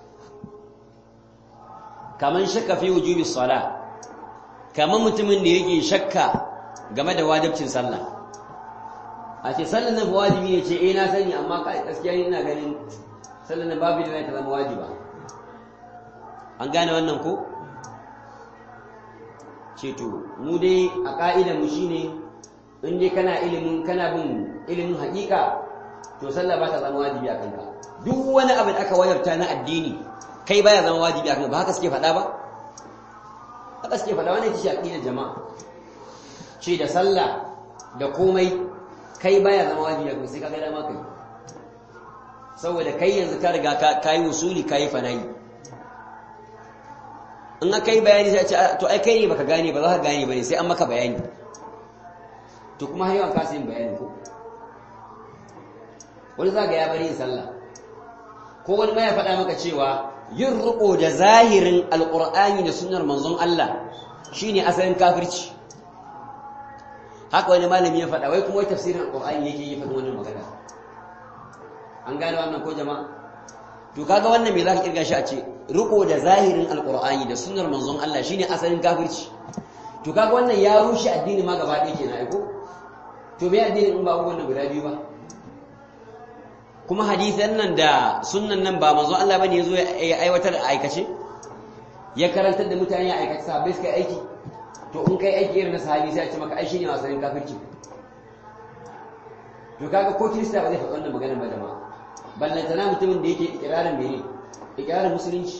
kaman shakka fi wujubi salah kaman mutumin da yake shakka game da wajibcin sallah a ce sallar nan wajibi ne ce eh na sani amma kai gaskiya ina ganin sallar nan babu da ta zama wajiba an gane wannan ko ce to mu dai a ka'idar mu shine in dai kana ilimin kana bin ilimin haƙiƙa to sallah ba ta zama wajibi a kanka duk wani abu da aka wajabta na addini kai baya zama wajibi akan ba haka suke faɗa ba haka suke faɗa wannan ita ce aqidar jama'a ce da sallah da komai kai baya zama wajibi akan sai ka ga dama kai saboda kai yanzu ka riga ka yi usuli ka yi fanayi in aka yi bayani sai a ce to ai kai ne baka gane ba za ka gane ba ne sai an maka bayani to kuma har yawan kasa yin bayani ko wani za ga ya bari yin sallah ko wani ma ya faɗa maka cewa yin riƙo da zahirin alƙur'ani da sunnar manzon Allah shine asalin kafirci haka wani malami ya faɗa wai kuma wai tafsirin alƙur'ani yake yi faɗin wannan magana an gane wannan ko jama'a to kaga wannan me zaka kirga shi a ce riko da zahirin alqur'ani da sunnar manzon Allah shine asalin kafirci to kaga wannan ya rushe addini ma gaba ɗaya kenan aiko to me addini in ba abubuwan guda biyu ba kuma hadisan nan da sunnan nan ba manzon Allah bane yazo ya aiwatar da aikace ya karantar da mutane a aikace sahabbai suka aiki to in kai aiki irin na sahabi sai a ce maka ai shine asalin kafirci to kaga ko kirista ba zai faɗi wannan magana ba jama'a ballantana mutumin da yake ikirarin mene ikirarin musulunci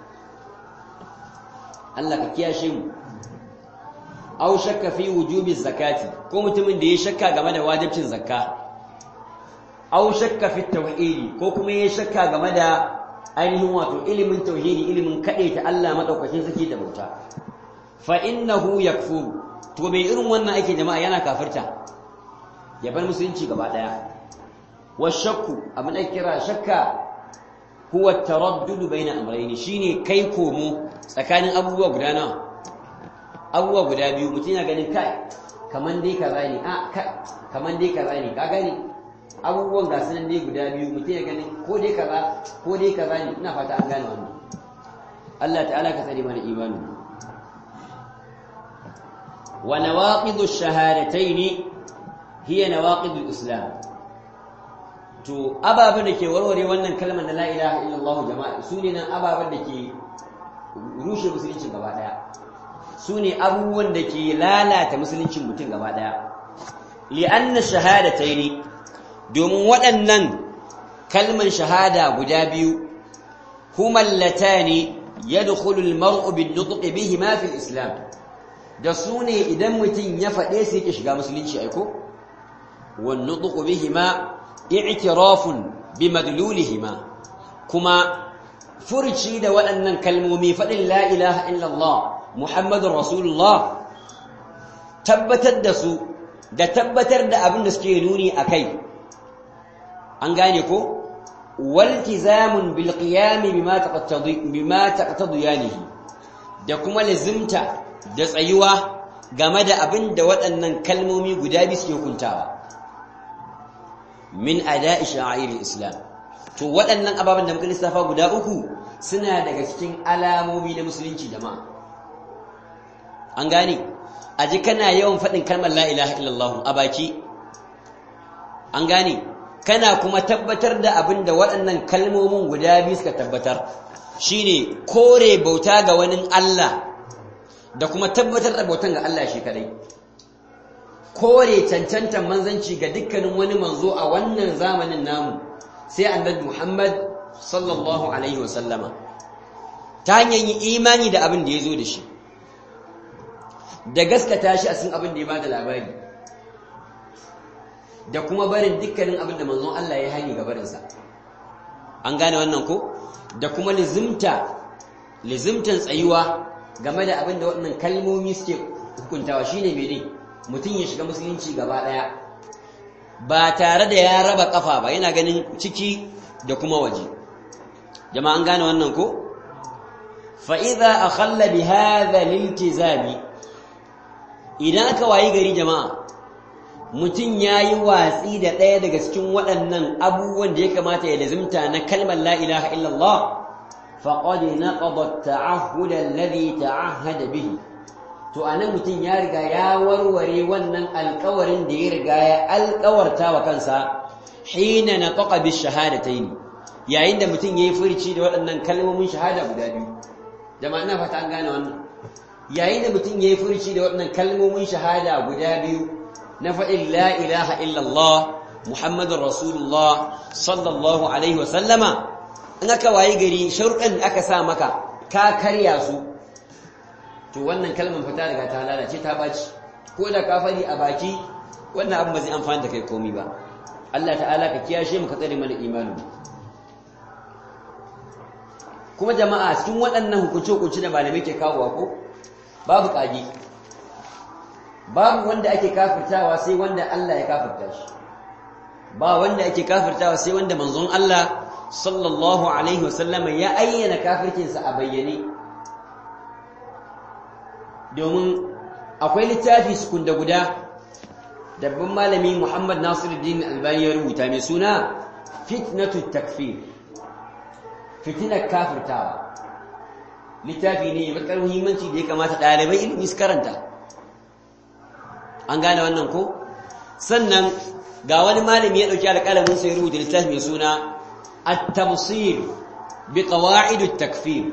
Allah ka kiyashe mu aw shakka fi wujubi zakati ko mutumin da ya shakka game da wajibcin zakka aw shakka fi tauhidi ko kuma ya shakka game da ainihin wato ilimin tauhidi ilimin ta Allah madaukakin saki da bauta fa innahu yakfuru to bai irin wannan ake jama'a yana kafirta ya bar musulunci gaba daya والشك abin da kira shakka huwa taraddud baina amrayn shine kai komo tsakanin abubuwa guda nawa abubuwa guda biyu mutum yana ganin kai kaman dai kaza ne a kaman dai kaza ne ka gani abubuwan ga sunan dai guda biyu mutum ya ganin ko dai kaza ko dai kaza ne ina fata an gane wannan Allah ta'ala ka tsare mana imani wa nawaqidu ash-shahadatayn hiya nawaqidu al-islam to ababen da ke warware wannan kalmar na la ilaha illallah jama'a su ne nan ababen da ke rushe musuluncin gaba daya su ne abubuwan da ke lalata musuluncin mutum gaba daya li'anna shahadataini domin waɗannan kalmar shahada guda biyu huma allatani yadkhulu al-mar'u bin-nutqi bihima fi al-islam da su ne idan mutum ya faɗe su yake shiga musulunci aiko wan-nutqu bihima i'tirafun bimadlulihima kuma furci da waɗannan kalmomi faɗin la ilaha illallah muhammadun rasulullah tabbatar da su da tabbatar da abin da suke nuni a kai an gane ko waltizamun bil qiyami bima taqattadi bima taqtadiyanihi da kuma lazimta da tsayuwa game da abin da waɗannan kalmomi guda biyu suke hukuntawa min ada'i sha'airil islam to waɗannan ababen da muka lissafa guda uku suna daga cikin alamomi na musulunci jama'a an gane a ji kana yawan faɗin kalmar la ilaha illallah a baki an gane kana kuma tabbatar da abin da waɗannan kalmomin guda biyu suka tabbatar shine kore bauta ga wani Allah da kuma tabbatar da bautan ga Allah shi kadai kore cancantan manzanci ga dukkanin wani manzo a wannan zamanin namu sai annabi Muhammad sallallahu alaihi wasallama ta hanyar yi imani da abin da ya zo da shi da gaskata shi a cikin abin da ya bada labari da kuma barin dukkanin abin da manzon Allah ya hani ga barinsa an gane wannan ko da kuma lizimta lizimtan tsayuwa game da abin da waɗannan kalmomi suke hukuntawa shine mene mutum ya shiga musulunci gaba ɗaya ba tare da ya raba kafa ba yana ganin ciki da kuma waje jama'a an gane wannan ko fa idza akhalla bi hadha liltizami idan aka wayi gari jama'a mutum yayi watsi da ɗaya daga cikin waɗannan abubuwan da ya kamata ya lazimta na kalmar la ilaha illallah faqad naqada at-ta'ahhud alladhi ta'ahhada bihi to anan mutum ya riga ya warware wannan alƙawarin da ya riga ya alƙawarta wa kansa hina nataqa bi shahadatayn yayin da mutum yayi furci da waɗannan kalmomin shahada guda biyu jama'a ina fata an gane wannan yayin da mutum yayi furci da waɗannan kalmomin shahada guda biyu na faɗin la ilaha illallah muhammadur rasulullah sallallahu alaihi wa sallama in aka wayi gari sharuɗan da aka sa maka ka karya su to wannan kalmar fita daga ta lalace ta baci ko da ka fari a baki wannan abin ba zai amfani da kai komi ba Allah ta'ala ka kiyashe mu ka tsare mana imanin kuma jama'a cikin waɗannan hukunce-hukunce da malamai ke kawowa ko babu ƙage babu wanda ake kafirtawa sai wanda Allah ya kafirta shi ba wanda ake kafirtawa sai wanda manzon Allah sallallahu alaihi wasallama ya ayyana kafircinsa a bayyane domin akwai littafi sukunda guda dabban malami Muhammad Nasiruddin Albani ya rubuta mai suna fitnatu takfir fitinar kafirtawa littafi ne mai muhimmanci da ya kamata ɗalibai ilimi su karanta an gane wannan ko sannan ga wani malami ya ɗauki alƙalamin sai rubuta littafi mai suna at-tamsir bi qawaid at-takfir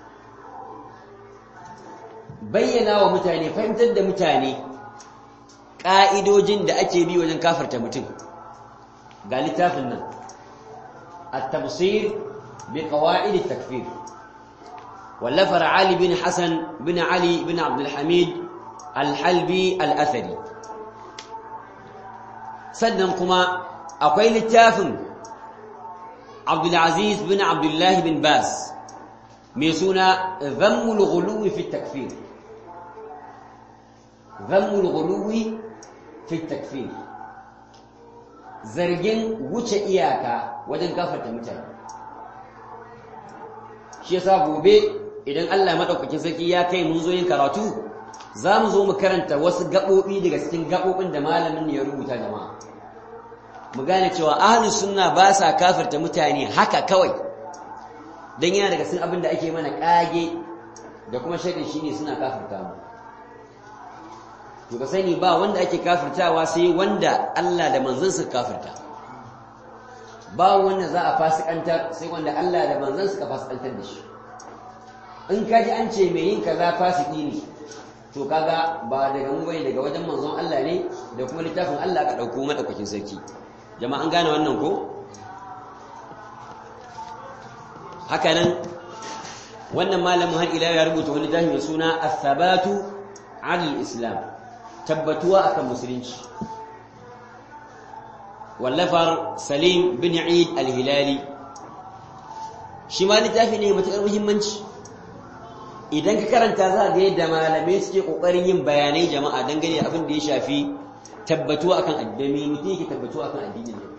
bayyana wa mutane fahimtar da mutane ƙa'idojin da ake bi wajen kafarta mutum ga littafin nan at-tamsir bi qawaid at-takfir wallafar Ali bin Hassan bin Ali bin Abdul Hamid al-Halbi al-Athari sannan kuma akwai littafin Abdul Aziz bin Abdullah bin Bas mai suna Dhammul Ghuluwi fi at-Takfir Dhammul Ghuluwi fi takfir zargin wuce iyaka wajen gafarta mutane shi yasa gobe idan Allah madaukakin sarki ya kai mun zo yin karatu za mu zo mu karanta wasu gaɓoɓi daga cikin gaɓoɓin da malamin ya rubuta jama'a mu gane cewa ahlus sunna ba sa kafirta mutane haka kawai dan yana daga cikin abin da ake mana kage da kuma shaidan shine suna kafirta mu to ka sani ba wanda ake kafirtawa sai wanda Allah da manzansa kafirta ba wanda za a fasikantar sai wanda Allah da manzansa ka fasikantar da shi in ka ji an ce mai yin kaza fasiki ne to kaga ba daga mu bane daga wajen manzon Allah ne da kuma littafin Allah ka dauko madaukakin sarki jama'a an gane wannan ko haka nan wannan malamin har ila ya rubuta wani littafi mai suna as-sabatu 'ala al-islam tabbatuwa akan musulunci wallafar salim bin eid al-hilali shi ma littafi ne matuƙar muhimmanci idan ka karanta za ga yadda malamai suke ƙoƙarin yin bayanai jama'a dangane da abin da ya shafi tabbatuwa akan addini mutum yake tabbatuwa akan addinin ne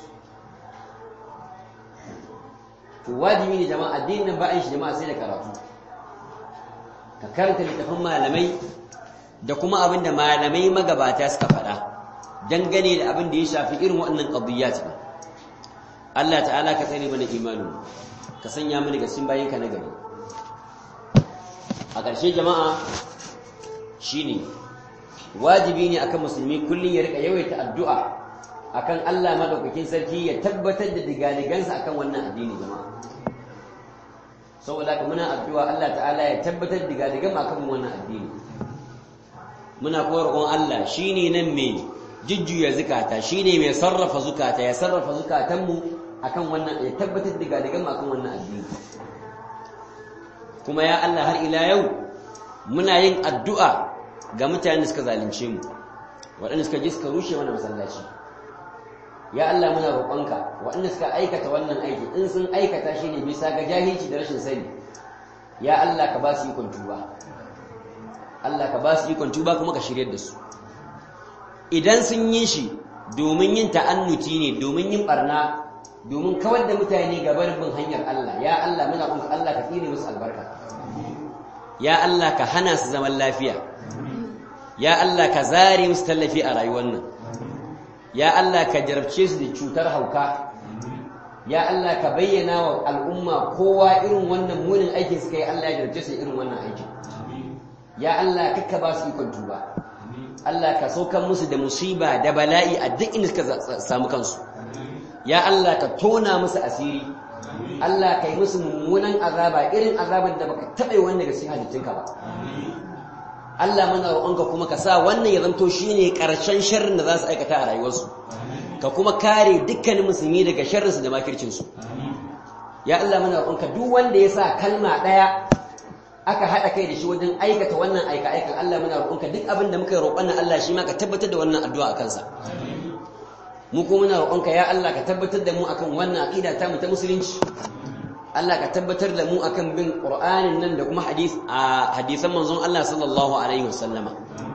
to wajibi ne jama'a addinin nan ba a shi jama'a sai da karatu ka karanta littafin malamai da kuma abin da malamai magabata suka faɗa dangane da abin da ya shafi irin waɗannan ƙabiyyat ba Allah ta'ala ka tsare mana imanin ka sanya mana ga cikin bayinka na gari a ƙarshe jama'a shine wajibi ne akan musulmi kullum ya rika yawaita addu'a akan Allah madaukakin sarki ya tabbatar da digaligansa akan wannan addini jama'a saboda ka muna addu'a Allah ta'ala ya tabbatar da digaligan akan wannan addini muna kuma roƙon Allah shine nan mai jujjuya zukata shine mai sarrafa zukata ya sarrafa zukatanmu akan wannan ya tabbatar da gadigan akan wannan addini kuma ya Allah har ila yau muna yin addu'a ga mutanen da suka zalunce mu waɗanda suka ji suka rushe mana masallaci ya Allah muna roƙonka waɗanda suka aikata wannan aiki in sun aikata shi ne bisa ga jahilci da rashin sani ya Allah ka ba su ikon tuba Allah ka ba su ikon tuba kuma ka shiryar da su idan sun yi shi domin yin ta'annuti ne domin yin barna domin kawar da mutane gabar bin hanyar Allah ya Allah muna kuma Allah ka tsine musu albarka ya Allah ka hana su zaman lafiya ya Allah ka zare musu tallafi a rayuwar nan ya Allah ka jarabce su da cutar hauka ya Allah ka bayyana wa al'umma kowa irin wannan munin aikin suka yi Allah ya jarabce su irin wannan aikin ya Allah kakka ba su ikon tuba Allah ka saukan musu da musiba da bala'i a duk inda suka samu kansu ya Allah ka tona musu asiri Allah ka yi musu mummunan azaba irin azaban da baka taɓa yi wanda ga cikin halittunka ba Allah mana roƙonka kuma ka sa wannan ya zanto shine ƙarshen sharrin da za su aikata a rayuwarsu ka kuma kare dukkanin musulmi daga sharrinsu da makircinsu ya Allah muna roƙonka duk wanda ya sa kalma ɗaya aka haɗa kai da shi wajen aikata wannan aika-aikan Allah muna roƙonka duk abin da muka yi roƙon nan Allah shi ma ka tabbatar da wannan addu'a a kansa mu kuma muna roƙonka ya Allah ka tabbatar da mu akan wannan aqida ta mu ta musulunci Allah ka tabbatar da mu akan bin Qur'anin nan da kuma hadis a hadisan manzon Allah sallallahu alaihi wasallama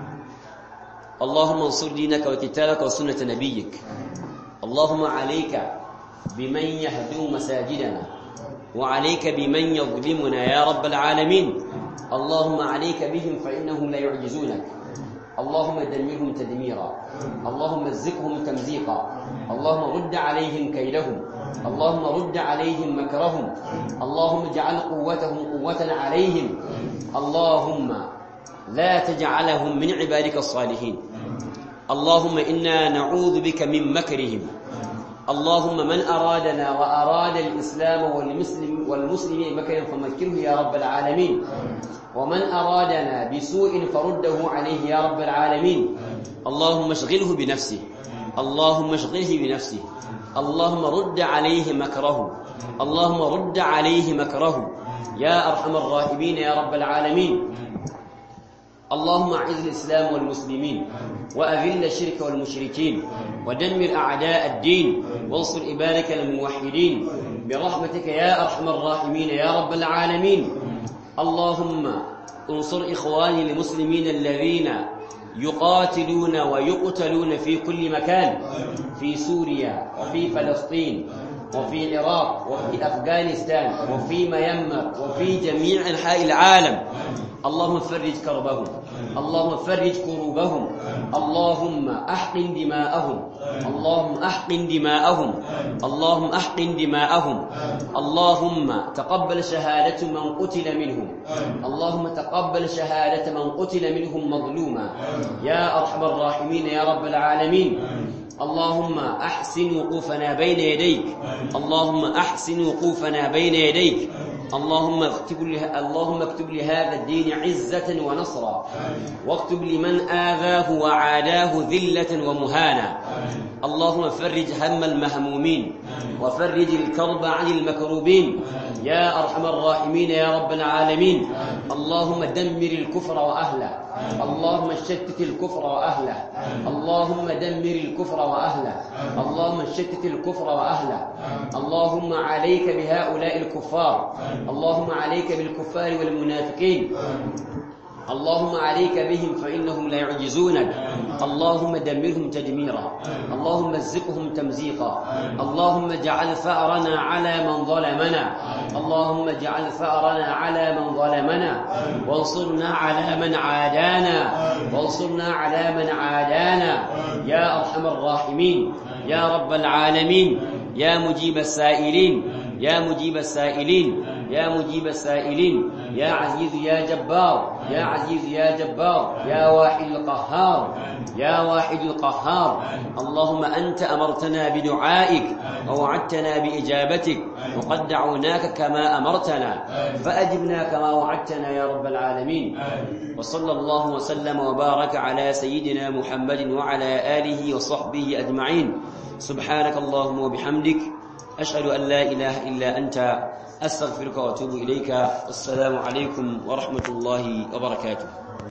اللهم انصر دينك وكتابك وسنة نبيك اللهم عليك بمن يهدم مساجدنا وعليك بمن يظلمنا يا رب العالمين اللهم عليك بهم فإنهم لا يعجزونك اللهم دمرهم تدميرا اللهم ازقهم تمزيقا اللهم رد عليهم كيدهم اللهم رد عليهم مكرهم اللهم اجعل قوتهم قوة عليهم اللهم لا تجعلهم من عبادك الصالحين اللهم إنا نعوذ بك من مكرهم اللهم من أرادنا وأراد الإسلام والمسلم والمسلمين مكرا فمكره يا رب العالمين ومن أرادنا بسوء فرده عليه يا رب العالمين اللهم اشغله بنفسه اللهم اشغله بنفسه اللهم رد عليه مكره اللهم رد عليه مكره يا أرحم الراحمين يا رب العالمين اللهم اعز الإسلام والمسلمين وأذل الشرك والمشركين ودمر أعداء الدين وانصر عبادك الموحدين برحمتك يا أرحم الراحمين يا رب العالمين اللهم انصر إخواني المسلمين الذين يقاتلون ويقتلون في كل مكان في سوريا وفي فلسطين وفي العراق وفي أفغانستان وفي ميمر وفي جميع أنحاء العالم اللهم فرج كربهم اللهم فرج كروبهم اللهم احقن دماءهم اللهم احقن دماءهم اللهم احقن دماءهم اللهم تقبل شهادة من قتل منهم اللهم تقبل شهادة من قتل منهم مظلوما يا أرحم الراحمين يا رب العالمين اللهم أحسن وقوفنا بين يديك اللهم أحسن وقوفنا بين يديك اللهم اكتب له اللهم اكتب لهذا الدين عزة ونصرا واكتب لمن آذاه وعاداه ذلة ومهانا اللهم فرج هم المهمومين وفرج الكرب عن المكروبين يا أرحم الراحمين يا رب العالمين اللهم دمر الكفر وأهله اللهم شتت الكفر وأهله اللهم دمر الكفر وأهله اللهم شتت الكفر وأهله اللهم عليك بهؤلاء الكفار اللهم عليك بالكفار والمنافقين اللهم عليك بهم فإنهم لا يعجزونك اللهم دمرهم تدميرا اللهم ازقهم تمزيقا اللهم اجعل ثأرنا على من ظلمنا اللهم اجعل ثأرنا على من ظلمنا وانصرنا على من عادانا وانصرنا على من عادانا يا أرحم الراحمين يا رب العالمين يا مجيب السائلين يا مجيب السائلين يا مجيب السائلين يا عزيز يا جبار يا عزيز يا جبار يا واحد القهار يا واحد القهار اللهم أنت أمرتنا بدعائك ووعدتنا بإجابتك وقد دعوناك كما أمرتنا فأجبنا كما وعدتنا يا رب العالمين وصلى الله وسلم وبارك على سيدنا محمد وعلى آله وصحبه أجمعين سبحانك اللهم وبحمدك أشهد أن لا إله إلا أنت أستغفرك وأتوب إليك والسلام عليكم ورحمة الله وبركاته